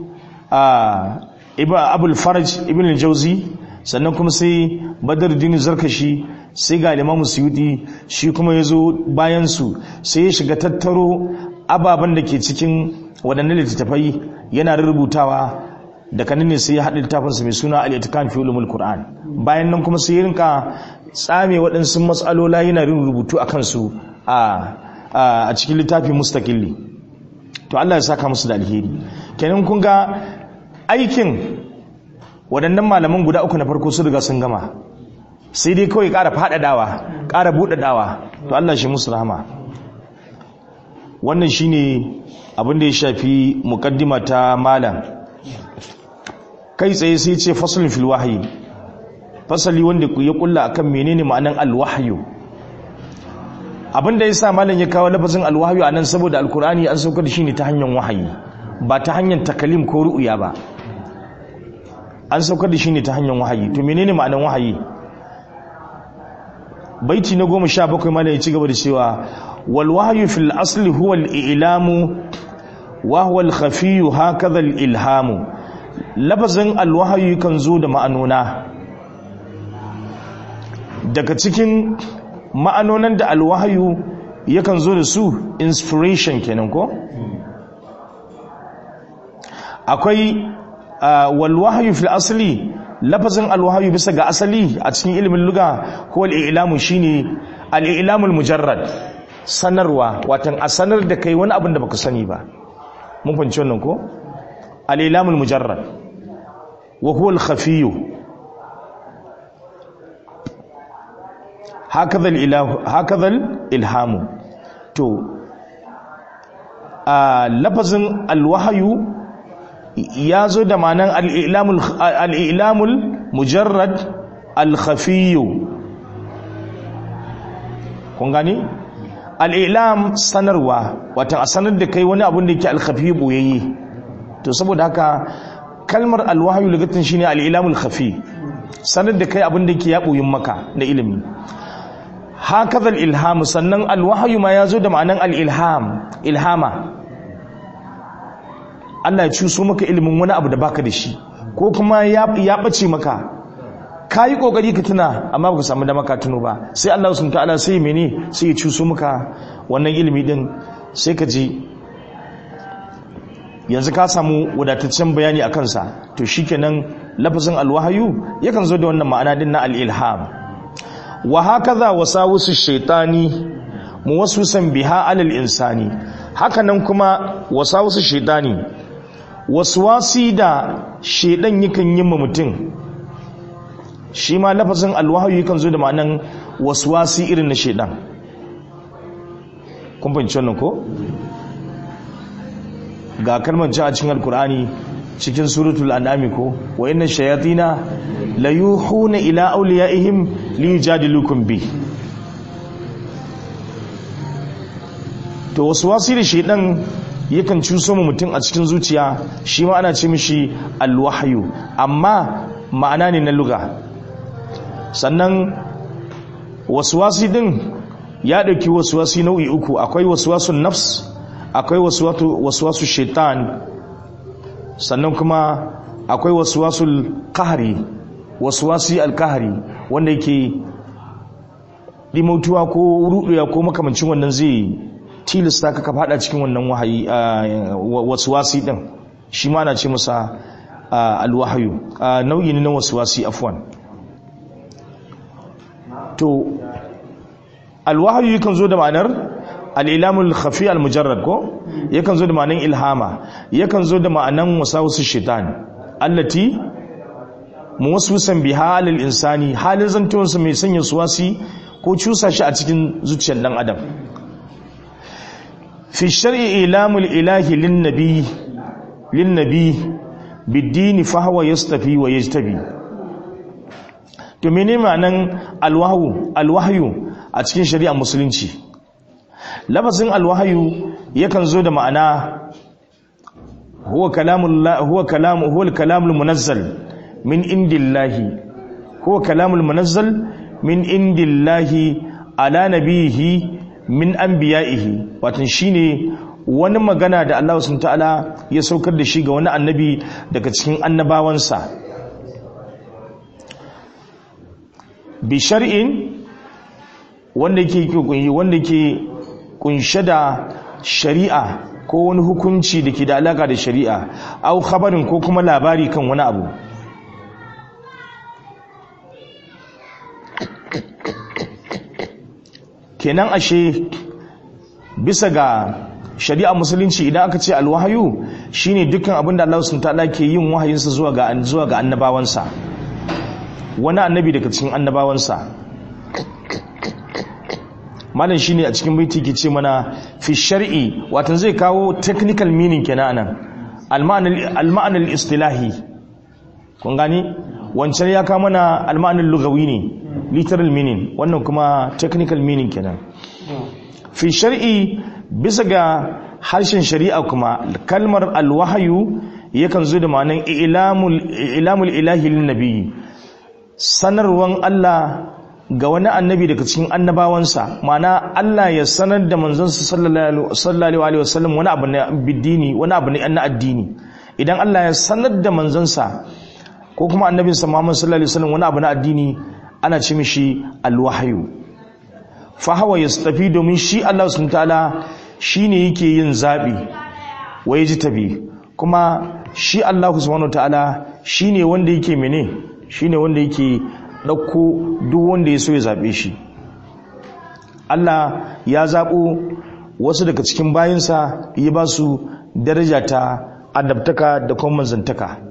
abul faraj ibn al-jawzi sannan kuma sai badruddin zarkashi sai ga al-imam suyuti shi kuma yazo bayan su sai ya shiga tattaro ababen da ke cikin waɗannan littattafai yana rubutawa da kanin ne sai ya haɗa littafinsa mai suna al-itikan fi ulumul qur'an bayan nan kuma sai ya rinka tsame waɗansu matsalola yana rin rubutu a kansu a cikin littafi mustaqilli to Allah ya saka musu da alheri kenan kun ga aikin waɗannan malaman guda uku na farko su riga sun gama sai dai kawai ƙara faɗaɗawa ƙara buɗaɗawa to Allah shi musu rahama wannan shine abin da ya shafi muqaddima ta malam kai tsaye sai ce fasalin fil wahyi fasali wanda ya kulla akan menene ma'anan alwahyu abinda yasa malam ya kawo lafazin alwahyu anan saboda alkur'ani an saukar da shi ne ta hanyar wahayi ba ta hanyar takalim ko ru'ya ba an saukar da shi ne ta hanyar wahayi to menene ma'anan wahayi baiti na goma sha bakwai malam ya ci gaba da cewa wal wahyu fil asli huwa al ilamu wa huwa al khafiyyu hakadha al ilhamu lafazin alwahayu kan zo da ma'anona daga cikin ma'anonan da alwahayu yakan zo da su inspiration kenan ko akwai walwahayu fil asali lafazin alwahayu bisa ga asali a cikin ilimin luga ko al'ilamu shine al'ilamul mujarrad sanarwa watan a sanar da kai wani abin da baka sani ba mun fahimci wannan ko al'ilamul mujarrad wa huwa al-khafiyyu hakaza al-ilahu hakaza al-ilhamu to a lafazin al-wahyu ya zo da ma'anan al-ilamul al-ilamul mujarrad al-khafiyyu kun gani al-ilam sanarwa watan a sanar da kai wani abin da yake al-khafiyyu boyayye to saboda haka kalmar alwahayu lugatin shine al-ilamul khafi sanar da kai abin da yake ya boyin maka na ilimi hakaza al-ilham sannan alwahayu ma yazo da ma'anan al-ilham ilhama Allah ya cuso maka ilimin wani abu da baka da shi ko kuma ya ya bace maka kayi kokari ka tuna amma baka samu da maka tuno ba sai Allah subhanahu ta'ala sai mene sai ya cuso maka wannan ilimi din sai ka ji yanzu ka samu wadataccen bayani a kansa to shikenan lafazin alwahayu yakan zo da wannan ma'ana din na al-ilham wa hakaza wasawusu shaytani muwaswisan biha alal insani hakanan kuma wasawusu shaytani waswasi da shedan yakan yi ma mutum shi ma lafazin alwahayu yakan zo da ma'anan waswasi irin na shedan kun fahimci wannan ko ga kalmar ci a cikin alkur'ani cikin suratul an'ami ko wa inna shayatina la yuhuna ila awliyaihim li yujadilukum bi to wasu wasi da shedan yakan cuso mu mutum a cikin zuciya shi ma ana ce mishi alwahyu amma ma'ana ne na luga sannan waswasi din ya dauki waswasi nau'i uku akwai waswasun nafs akwai waswasu shaitan sannan kuma akwai waswasul kahari waswasi alkahari wanda yake dimautuwa ko ruɗuya ko makamancin wannan zai tilasta ka ka fada cikin wannan wahayi wasu wasi din shi ma na ce masa alwahayu nau'i ne na wasu wasi afwan to alwahayu yakan zo da ma'anar al'ilamul khafi al-mujarrad ko yakan zo da ma'anar ilhama yakan zo da ma'anar wasu shaitan allati muwaswisan biha lil insani halin zantuwansa mai sanya suwasi ko cusa shi a cikin zuciyar dan adam fi shar'i ilamul ilahi lin nabi lin nabi bid-din fa huwa yastafi wa yajtabi to menene ma'anan alwahyu alwahyu a cikin shari'a musulunci lafazin alwahyu yakan zo da ma'ana huwa kalamullah huwa kalamu huwa al-kalamul munazzal min indillahi huwa kalamul munazzal min indillahi ala nabihi min anbiya'ihi watan shine wani magana da Allah subhanahu ta'ala ya saukar da shi ga wani annabi daga cikin annabawansa bi shar'in wanda yake wanda yake kunshe da shari'a ko wani hukunci da ke da alaka da shari'a au khabarin ko kuma labari kan wani abu kenan ashe bisa ga shari'a musulunci idan aka ce alwahayu shine dukkan abin da Allah subhanahu ta'ala ke yin wahayinsa zuwa ga zuwa ga annabawansa wani annabi daga cikin annabawansa malam shine a cikin baiti ke ce mana fi shar'i watan zai kawo technical meaning kenan anan al-ma'ana al-istilahi kun gani wancan ya kawo mana al-ma'ana lugawi ne literal meaning wannan kuma technical meaning kenan fi shar'i bisa ga harshen shari'a kuma kalmar alwahayu yakan zo da ma'anan ilamul ilahi lin nabi sanarwan Allah ga wani annabi daga cikin annabawansa ma'ana Allah ya sanar da manzansa sallallahu alaihi wasallam wani abu na bidini wani abu na addini idan Allah ya sanar da manzansa ko kuma annabinsa Muhammad sallallahu alaihi wasallam wani abu na addini ana ce mishi alwahayu fa hawa yastafi domin shi Allah subhanahu ta'ala shine yake yin zabi wa yaji tabi kuma shi Allah subhanahu ta'ala shine wanda yake mene shine wanda yake dauko duk wanda ya so ya zabe shi Allah ya zabo wasu daga cikin bayinsa ya ba su daraja ta adabtaka da kuma manzantaka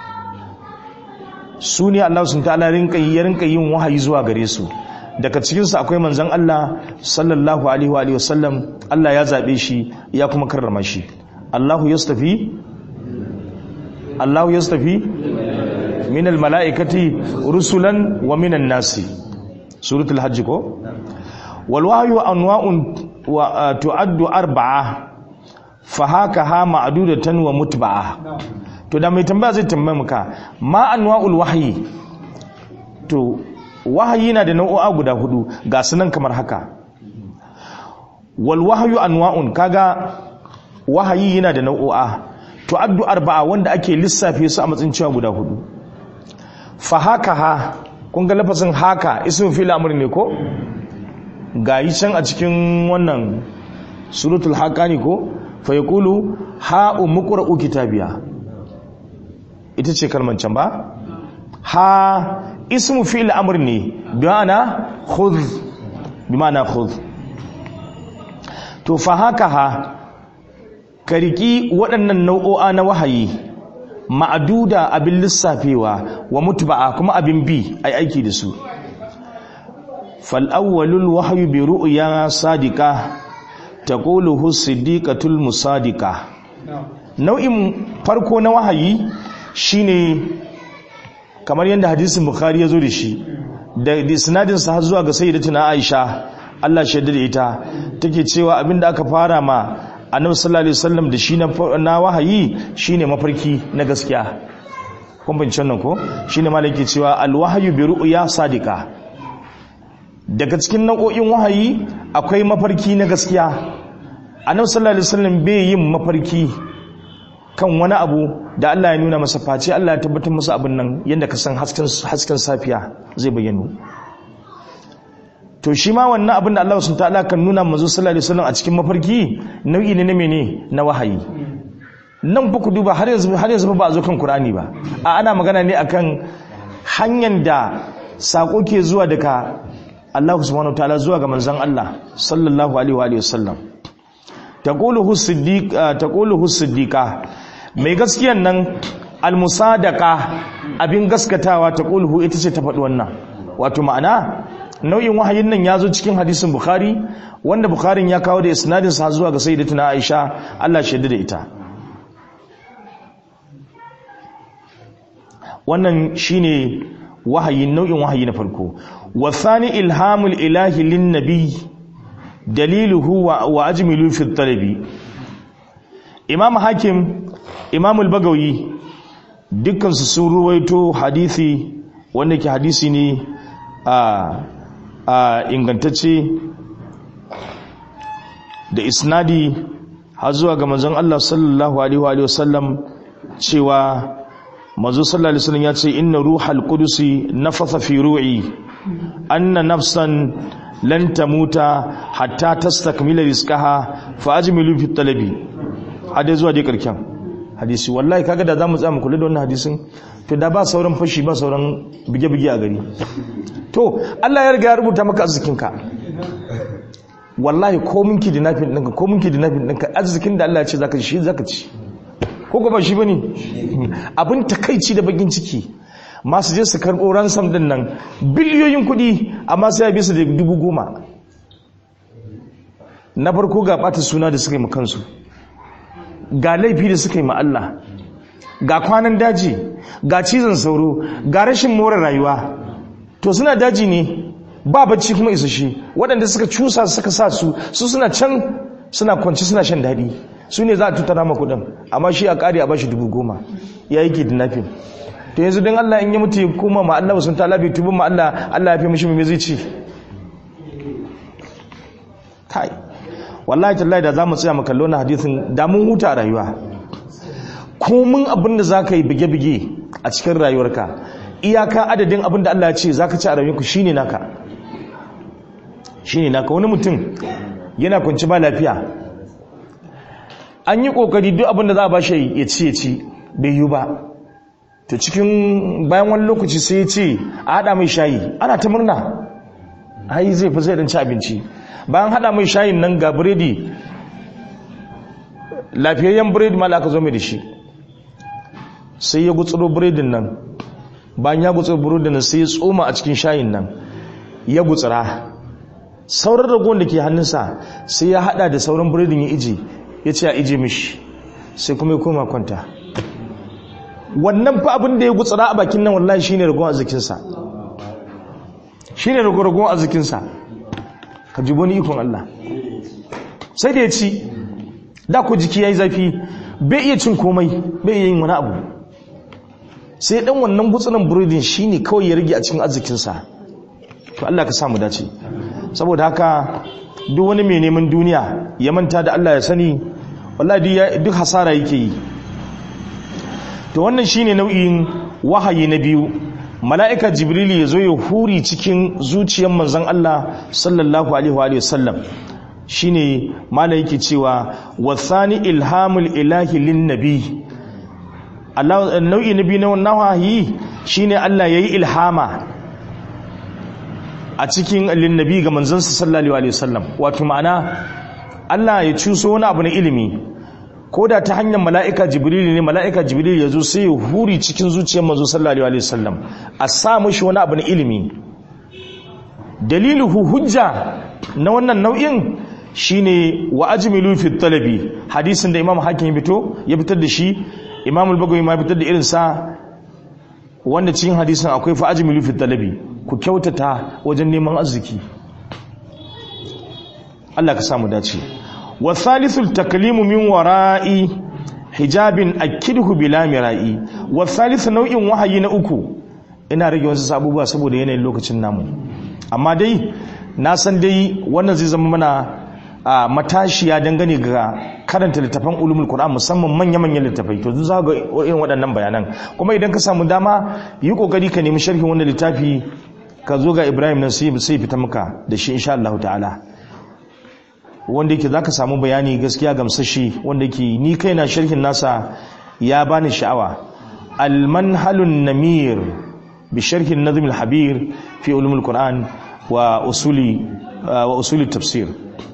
su ne Allah sun ta'ala ya rinka yin wahayi zuwa gare su daga cikinsu akwai manzan Allah sallallahu alaihi wa sallam Allah ya zaɓe shi ya kuma karrama shi Allahu yastafi Allahu yastafi min almala'ikati rusulan wa minan nasi suratul hajj ko wal wahyu anwa'un wa tu'addu arba'a fa haka ha ma'dudatan wa mutba'a to da mai tambaya zai tambaye muka ma anwa'ul wahyi to wahayi na da nau'o'a guda hudu ga sunan kamar haka wal wahyu anwa'un kaga wahayi yana da nau'o'a to addu arba'a wanda ake lissafe su a matsayin cewa guda hudu fa haka ha kun ga lafazin haka ismin fil amr ne ko ga yi can a cikin wannan suratul haqani ko fa yaqulu ha umqra'u kitabiya ita ce kalman can ba ha ismu fi'il amr ne bi ma'ana khudh bi ma'ana khudh to fa haka ha kariki waɗannan nau'o'a na wahayi ma'aduda abin lissafewa wa mutba'a kuma abin bi ai aiki da su fal awwalul wahyu bi ru'ya sadiqa taquluhu siddiqatul musadiqa nau'in farko na wahayi shine kamar yadda hadisin bukhari ya zo da shi da sinadin sa zuwa ga sayyidatuna aisha Allah shaida da ita take cewa abinda aka fara ma annabi sallallahu alaihi wasallam da shi na wahayi shine mafarki na gaskiya kun bin nan ko shine malaki cewa alwahyu bi ru'ya sadiqa daga cikin nau'o'in wahayi akwai mafarki na gaskiya annabi sallallahu alaihi wasallam bai yin mafarki kan wani abu da Allah ya nuna masa face Allah ya tabbatar masa abin nan yadda ka san hasken safiya zai bayyano to shi ma wannan abin da Allah subhanahu ta'ala kan nuna manzo sallallahu alaihi wasallam a cikin mafarki nau'i ne na mene na wahayi nan ba ku duba har yanzu har yanzu ba a zo kan Qur'ani ba a ana magana ne akan hanyar da sako ke zuwa daga Allah subhanahu ta'ala zuwa ga manzon Allah sallallahu alaihi wa alihi wasallam taquluhu siddiq taquluhu siddiqa mai gaskiyan nan almusadaka abin gaskatawa ta ƙulhu ita ce ta faɗi wannan wato ma'ana nau'in wahayin nan ya zo cikin hadisin bukhari wanda bukharin ya kawo da isnadin sa zuwa ga sayyidatuna aisha Allah shaida da ita wannan shine wahayin nau'in wahayi na farko wa thani ilhamul ilahi lin nabi daliluhu wa ajmilu fi talabi imam hakim imam al-bagawi dukkansu sun ruwaito hadisi wanda ke hadisi ne a ingantacce da isnadi har zuwa ga manzon Allah sallallahu alaihi wa sallam cewa manzo sallallahu alaihi wasallam ya ce inna ruhal qudusi nafatha fi ru'i anna nafsan lan tamuta hatta tastakmila rizqaha fa ajmilu fi talabi hade zuwa dai karken hadisi wallahi kaga da zamu tsaya mu kula da wannan hadisin to da ba sauran fashi ba sauran bige-bige a gari to Allah ya riga ya rubuta maka arzikinka wallahi ko minki da nafin ɗinka ko minki da nafin ɗinka arzikin da Allah ya ce zaka ci zaka ci ko ba shi bane abin takaici da bakin ciki masu je su karɓo ransom din nan biliyoyin kuɗi amma sai ya bisa da dubu goma na farko ga ɓata suna da suka yi kansu ga laifi da suka yi Allah ga kwanan daji ga cizon sauro ga rashin more rayuwa to suna daji ne ba bacci kuma isa shi waɗanda suka cusa suka sa su su suna can suna kwanci suna shan daɗi su ne za a tutara ma kuɗin amma shi a ƙari a bashi dubu goma ya yi kidnapping to yanzu don Allah in yi mutu ya koma ma Allah sun ta labi tubin ma Allah Allah ya fi mishi mai zai ci kai wallahi tallahi da za mu tsaya mu kallo na hadisin da mun huta a rayuwa komin abin da za ka yi bige-bige a cikin rayuwarka iyaka adadin abin da Allah ya ce za ka ci a rayuwarku shi ne naka shi ne naka wani mutum yana kunci ba lafiya an yi kokari duk abin da za a ba shi ya ci ya ci bai yi ba to cikin bayan wani lokaci sai ya ce a haɗa mai shayi ana ta murna ai zai fi zai ci abinci bayan haɗa mai shayin nan ga biredi lafiyayyen biredi ma aka zo mai da shi sai ya gutsuro biredin nan bayan ya gutsuro biredin nan sai ya tsoma a cikin shayin nan ya gutsura sauran ragon da ke hannunsa sai ya hada da sauran biredin ya ije ya ce a ije mishi sai kuma ya koma kwanta wannan fa abin da ya gutsura a bakin nan wallahi shine ragon arzikinsa shine ragon arzikinsa ka ji wani ikon Allah sai da ya ci da ku jiki ya yi zafi bai iya cin komai bai iya yin wani abu sai dan wannan gutsunan burodin shine kawai ya rage a cikin arzikinsa to Allah ka samu dace saboda haka duk wani mai neman duniya ya manta da Allah ya sani wallahi duk hasara yake yi to wannan shine nau'in wahayi na biyu mala'ika jibril ya zo ya huri cikin zuciyar manzon Allah sallallahu alaihi wa sallam shine malai yake cewa wasani ilhamul ilahi lin nabi Allah nau'i nabi na wannan wahayi shine Allah yayi ilhama a cikin lin nabi ga manzon sallallahu alaihi wasallam wato ma'ana Allah ya cuso wani abu na ilimi ko da ta hanyar mala'ika jibril ne mala'ika jibril ya zo sai ya huri cikin zuciyar manzo sallallahu alaihi wasallam a sa mishi wani abu na ilimi daliluhu hujja na wannan nau'in shine wa ajmilu fi talabi hadisin da imam hakim ya fito ya fitar da shi imam al-bagawi ma fitar da irin sa wanda cikin hadisin akwai fa ajmilu fi talabi ku kyautata wajen neman arziki Allah ka samu dace wa thalithul taklimu min wara'i hijabin akidhu bila mira'i wa thalith nau'in wahayi na uku ina rage wasu sabubuwa saboda yanayin lokacin namu amma dai na san dai wannan zai zama mana a matashiya dangane ga karanta littafan ulumul qur'an musamman manya-manyan littafai to za ga irin waɗannan bayanan kuma idan ka samu dama yi kokari ka nemi sharhin wannan littafi ka zo ga ibrahim nan sai sai fita maka da shi insha Allah ta'ala wanda yake zaka samu bayani gaskiya gamsashi wanda yake ni kaina sharhin nasa ya bani sha'awa al-manhalun namir bi sharhin nazm al-habir fi ulum al-quran wa usuli wa usuli tafsir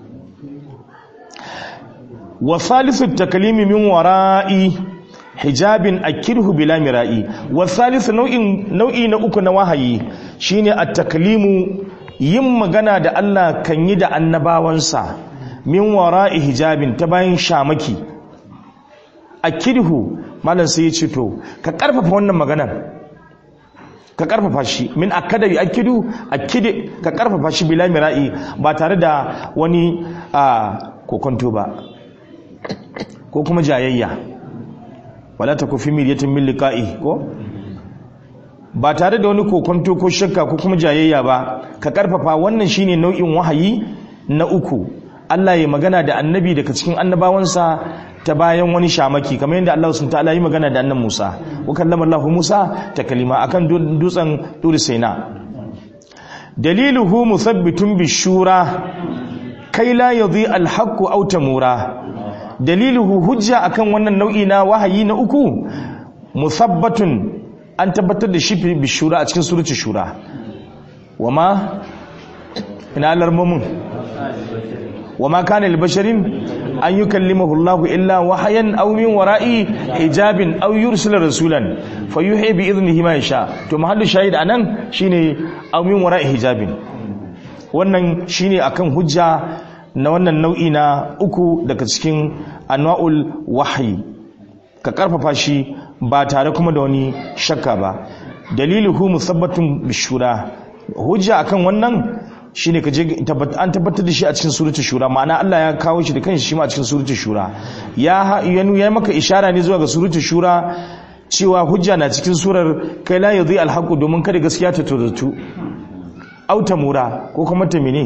wa thalithu at-taklimi min wara'i hijabin akirhu bila mira'i wa thalithu nau'in nau'i na uku na wahayi shine at-taklimu yin magana da Allah kan yi da annabawansa min wara'i hijabin ta bayan shamaki akirhu malam sai ya ce to ka karfafa wannan maganar ka karfafa shi min akada yi akidu akide ka karfafa shi bila mira'i ba tare da wani a kokonto ba ko kuma jayayya wala ta kufi miryatin min liqa'i ko ba tare da wani kokonto ko shakka ko kuma jayayya ba ka karfafa wannan shine nau'in wahayi na uku Allah ya magana da annabi daga cikin annabawansa ta bayan wani shamaki kamar yadda Allah sun ta'ala yi magana da annan Musa wa kallama Allah Musa ta kalima akan dutsen Tur Sina daliluhu muthabbitun bishura kai la yadhi al-haqq aw tamura daliluhu hujja akan wannan nau'i na wahayi na uku musabbatun an tabbatar da shi bishura a cikin suratul shura wama ina alarmumun wama kana libasharin an yukallimahu Allahu illa wahayan aw min wara'i hijabin aw yursila rasulan fayuhi bi idnihi ma yasha to mahallu shahid anan shine aw min wara'i hijabin wannan shine akan hujja na wannan nau'i na uku daga cikin anwa'ul wahyi ka karfafa shi ba tare kuma da wani shakka ba daliluhu musabbatun bishura hujja akan wannan shine ka je an tabbatar da shi a cikin suratul shura ma'ana Allah ya kawo shi da kanshi shi ma a cikin suratul shura ya yanu ya maka ishara ne zuwa ga suratul shura cewa hujja na cikin surar kai la yadhi alhaqu domin kada gaskiya ta tozatu auta mura ko kuma ta mene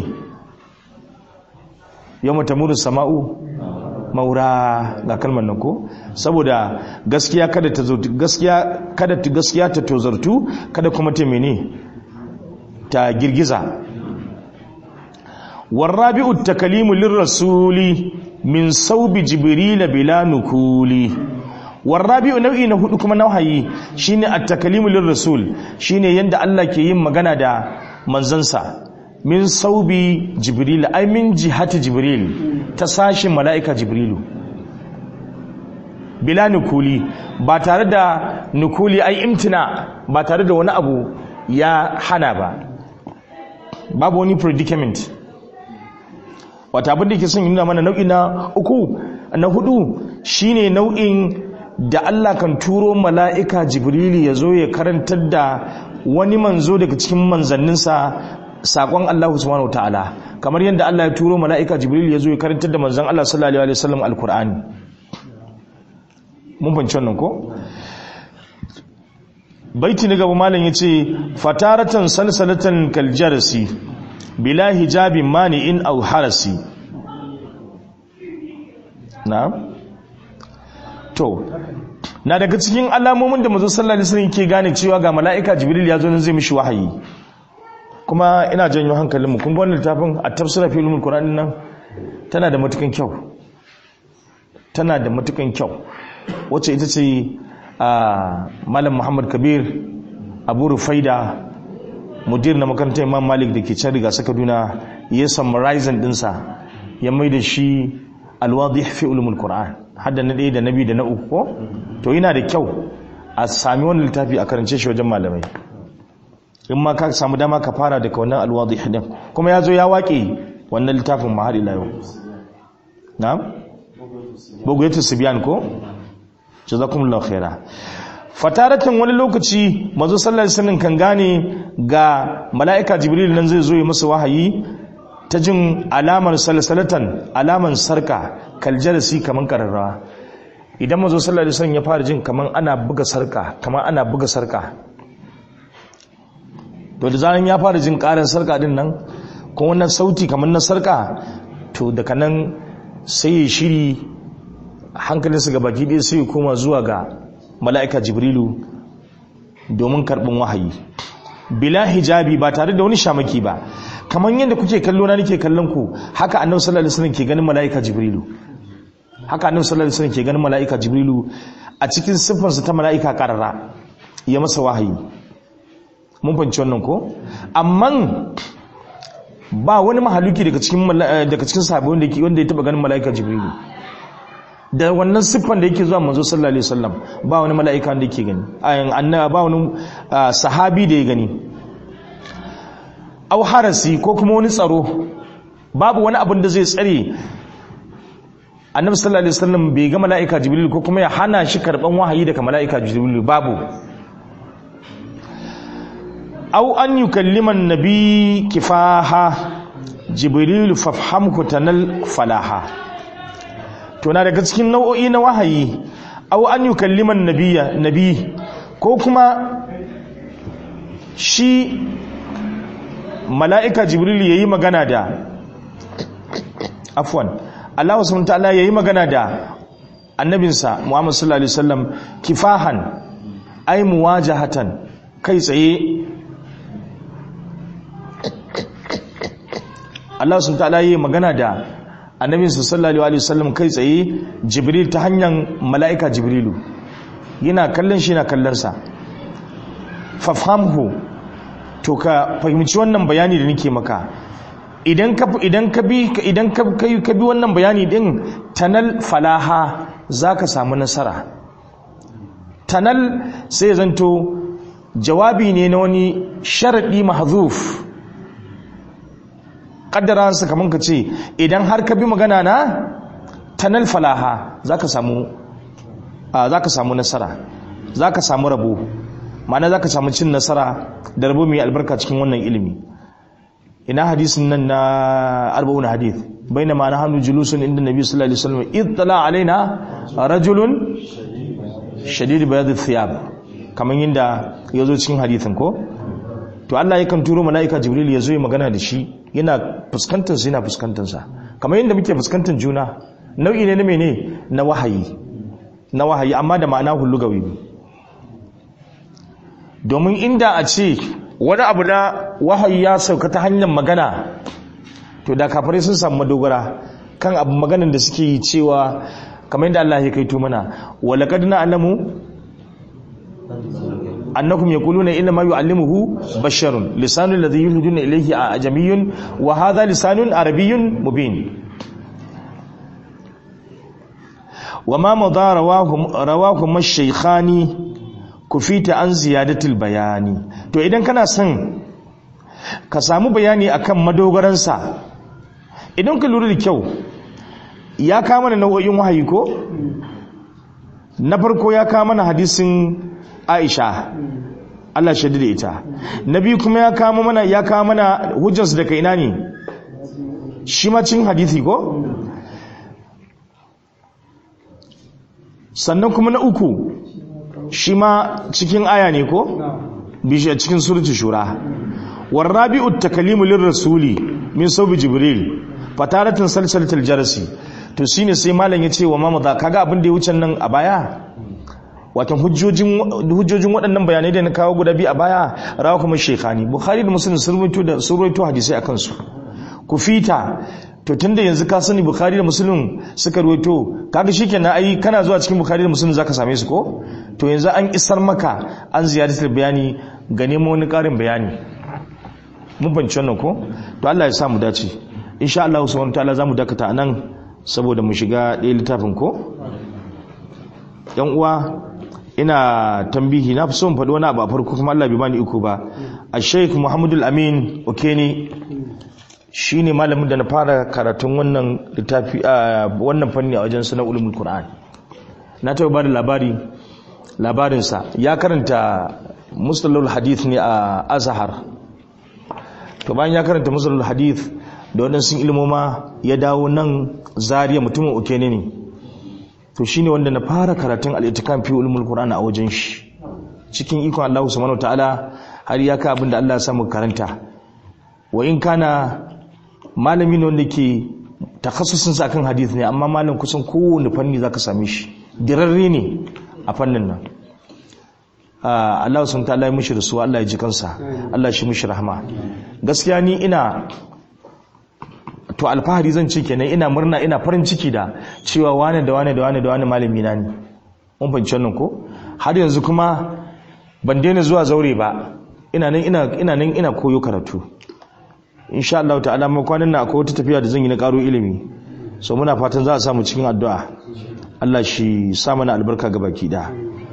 yawma tamuru sama'u maura ga kalmar nan ko saboda gaskiya kada ta zo gaskiya kada ta gaskiya ta tozartu kada kuma ta mene ta girgiza warabi'u takalimu lirrasuli min saubi jibril bila nukuli warabi'u nau'i na hudu kuma nauhayi shine at-takalimu lirrasul shine yanda Allah ke yin magana da manzansa min saubi jibril ai min jihati jibril ta sashin mala'ika jibrilu bila nukuli ba tare da nukuli ai imtina ba tare da wani abu ya hana ba babu wani predicament wata abin da ke son nuna mana nau'i na uku na hudu shine nau'in da Allah kan turo mala'ika jibrili ya zo ya karantar da wani manzo daga cikin manzanninsa sakon Allah subhanahu ta'ala kamar yadda Allah ya turo mala'ika jibril ya zo ya karantar da manzon Allah sallallahu alaihi wasallam alqur'ani mun fahimci wannan ko baiti na gaba malam yace fataratan salsalatan kaljarsi bila hijabin mani'in aw harasi na'am to na daga cikin alamomin da manzo sallallahu alaihi wasallam ke gane cewa ga mala'ika jibril ya zo nan zai mishi wahayi kuma ina janyo hankalinmu kun ga wannan littafin a tafsira fi ulumul qur'an nan tana da matukan kyau tana da matukan kyau wacce ita ce a malam muhammad kabir abu rufaida mudir na makarantar imam malik da ke can riga saka duna ya summarizing dinsa ya mai da shi alwadih fi ulumul qur'an hadda na ɗaya da na biyu da na uku ko to yana da kyau a sami wani littafi a karance shi wajen malamai in ma ka samu dama ka fara daga wannan alwadih din kuma ya zo ya waƙe wannan littafin ma har ila yau na'am bugayatu sibyan ko jazakumullahu khaira fataratan wani lokaci manzo sallallahu alaihi wasallam kan gane ga mala'ika jibril nan zai zo ya masa wahayi ta jin alamar salsalatan alaman sarka kaljalasi kaman kararrawa idan manzo sallallahu alaihi wasallam ya fara jin kaman ana buga sarka kaman ana buga sarka to da zaran ya fara jin karin sarka din nan ko wannan sauti kamar na sarka to daga nan sai ya shiri hankalinsa ga baki ɗaya sai ya koma zuwa ga mala'ika jibrilu domin karɓin wahayi bila hijabi ba tare da wani shamaki ba kamar yadda kuke kallo na nake kallon ku haka annabi sallallahu alaihi wasallam ke ganin malaika jibrilu haka annabi sallallahu alaihi wasallam ke ganin malaika jibrilu a cikin siffarsa ta malaika karara ya masa wahayi mun fahimci wannan ko amma ba wani mahaluki daga cikin daga cikin sahabbai wanda yake wanda ya taba ganin malaika jibrilu da wannan siffan da yake zuwa manzo sallallahu alaihi wasallam ba wani mala'ika wanda yake gani ayin annaba ba wani sahabi da ya gani aw harasi ko kuma wani tsaro babu wani abin da zai tsare annabi sallallahu alaihi wasallam bai ga mala'ika jibril ko kuma ya hana shi karban wahayi daga mala'ika jibril babu aw an yukallima an-nabi kifaha jibril fafhamhu tanal falaha to na daga cikin nau'o'i na wahayi aw an yukallima an-nabiyya nabi ko kuma shi mala'ika jibril yayi magana da afwan Allah subhanahu wa ta'ala yayi magana da annabinsa Muhammad sallallahu alaihi wasallam kifahan ay muwajahatan kai tsaye Allah subhanahu wa ta'ala yayi magana da annabinsa sallallahu alaihi wasallam kai tsaye Jibril ta hanyar mala'ika Jibrilu yana kallon shi yana kallon sa fafhamhu to ka fahimci wannan bayani da nake maka idan ka idan ka bi idan ka kai ka bi wannan bayani din tanal falaha zaka samu nasara tanal sai zanto jawabi ne na wani sharadi mahzuf kaddara su kaman ka ce idan har ka bi magana na tanal falaha zaka samu zaka samu nasara zaka samu rabo ma'ana zaka samu cin nasara da rabo mai albarka cikin wannan ilimi ina hadisin nan na arba'un hadith bainama nahnu julusun inda nabi sallallahu alaihi wasallam ittala alaina rajulun shadid bayad thiyab kaman yinda yazo cikin hadithin ko to Allah yakan turo malaika jibril yazo ya magana da shi yana fuskantar sa yana fuskantar sa kamar yadda muke fuskantar juna nau'i ne na mene na wahayi na wahayi amma da ma'ana hullugawi domin inda a ce wani abu na wahayi ya sauka ta hanyar magana to da kafirai sun samu madogara kan abu maganan da suke yi cewa kamar yadda Allah ya kaito mana walaqad na'lamu annakum yaquluna inna ma yu'allimuhu basharun lisanul ladhi yulhiduna ilayhi ajamiyyun wa hadha lisanun arabiyyun mubin وما مضى رواه رواه الشيخاني kufita an ziyadatul bayani to idan kana son ka samu bayani akan madogaransa idan ka lura da kyau ya kama mana nau'o'in wahayi ko na farko ya kama mana hadisin Aisha Allah shaidu da ita na biyu kuma ya kama mana ya kama mana hujjarsu daga ina ne shi ma cin hadisi ko sannan kuma na uku shi ma cikin aya ne ko bishi a cikin suratu shura warrabi'u takalimu lirrasuli min saubi jibril fataratin salsalatul jarasi to shine sai malam ya ce wa mamada kaga abin da ya wuce nan a baya watan hujjojin hujjojin waɗannan bayanai da na kawo guda biyu a baya rawa kuma shekhani bukhari da muslim sun rubuto da sun rubuto hadisi akan su kufita to tunda yanzu ka sani bukhari da muslim suka ruwaito kaga shikenan ai kana zuwa cikin bukhari da muslim zaka same su ko to yanzu an isar maka an ziyaratar bayani ga nemo wani karin bayani mun banci wannan ko to Allah ya sa mu dace insha Allah subhanahu wataala zamu dakata anan saboda mu shiga ɗaya littafin ko yan uwa ina tambihi na fi son faɗi wani abu a farko kuma Allah bai bani iko ba a sheikh muhammadul amin okeni shi ne malamin da na fara karatun wannan littafi a wannan fanni a wajen suna ulumul qur'an na taɓa ba da labari labarinsa ya karanta musulul hadith ne a azhar to bayan ya karanta musulul hadith da waɗansu ilmoma ya dawo nan zariya mutumin uke ne ne to shi ne wanda na fara karatun al'itikan fi ulumul qur'an a wajen shi cikin ikon Allah subhanahu ta'ala har ya ka abin da Allah ya samu karanta wa in kana malami ne wanda ke takhassusin sa kan hadith ne amma malam kusan kowane fanni zaka same shi dirarre ne a fannin nan Allah sun ta Allah ya mushi rasuwa Allah ya ji kansa Allah shi mushi rahama gaskiya ni ina to alfahari zan ce kenan ina murna ina farin ciki da cewa wane da wane da wane da wane malami na ne mun fahimci wannan ko har yanzu kuma ban daina zuwa zaure ba ina nan ina ina nan ina koyo karatu insha Allah ta'ala mu kwanan nan akwai wata tafiya da zan yi na karo ilimi so muna fatan za a samu cikin addu'a Allah shi sa mana albarka ga baki da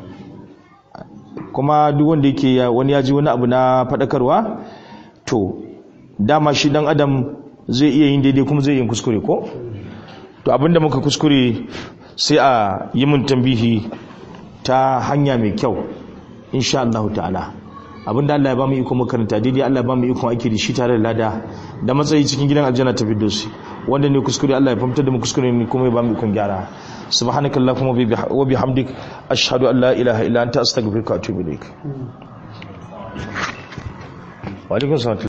kuma duk wanda yake wani ya ji wani abu na fadakarwa to dama shi dan adam zai iya yin daidai kuma zai yin kuskure ko to abinda muka kuskure sai a yi mun tambihi ta hanya mai kyau insha Allah ta'ala abinda Allah ya ba mu iko makaranta daidai Allah ya ba mu iko aiki da shi tare da lada da matsayi cikin gidan aljanna ta firdausi wanda ne kuskure Allah ya fahimtar da mu kuskure ne kuma ya ba mu ikon gyara subhanakallahumma wa bihamdik ashhadu an la ilaha illa anta astaghfiruka wa atubu ilaik wa alaikum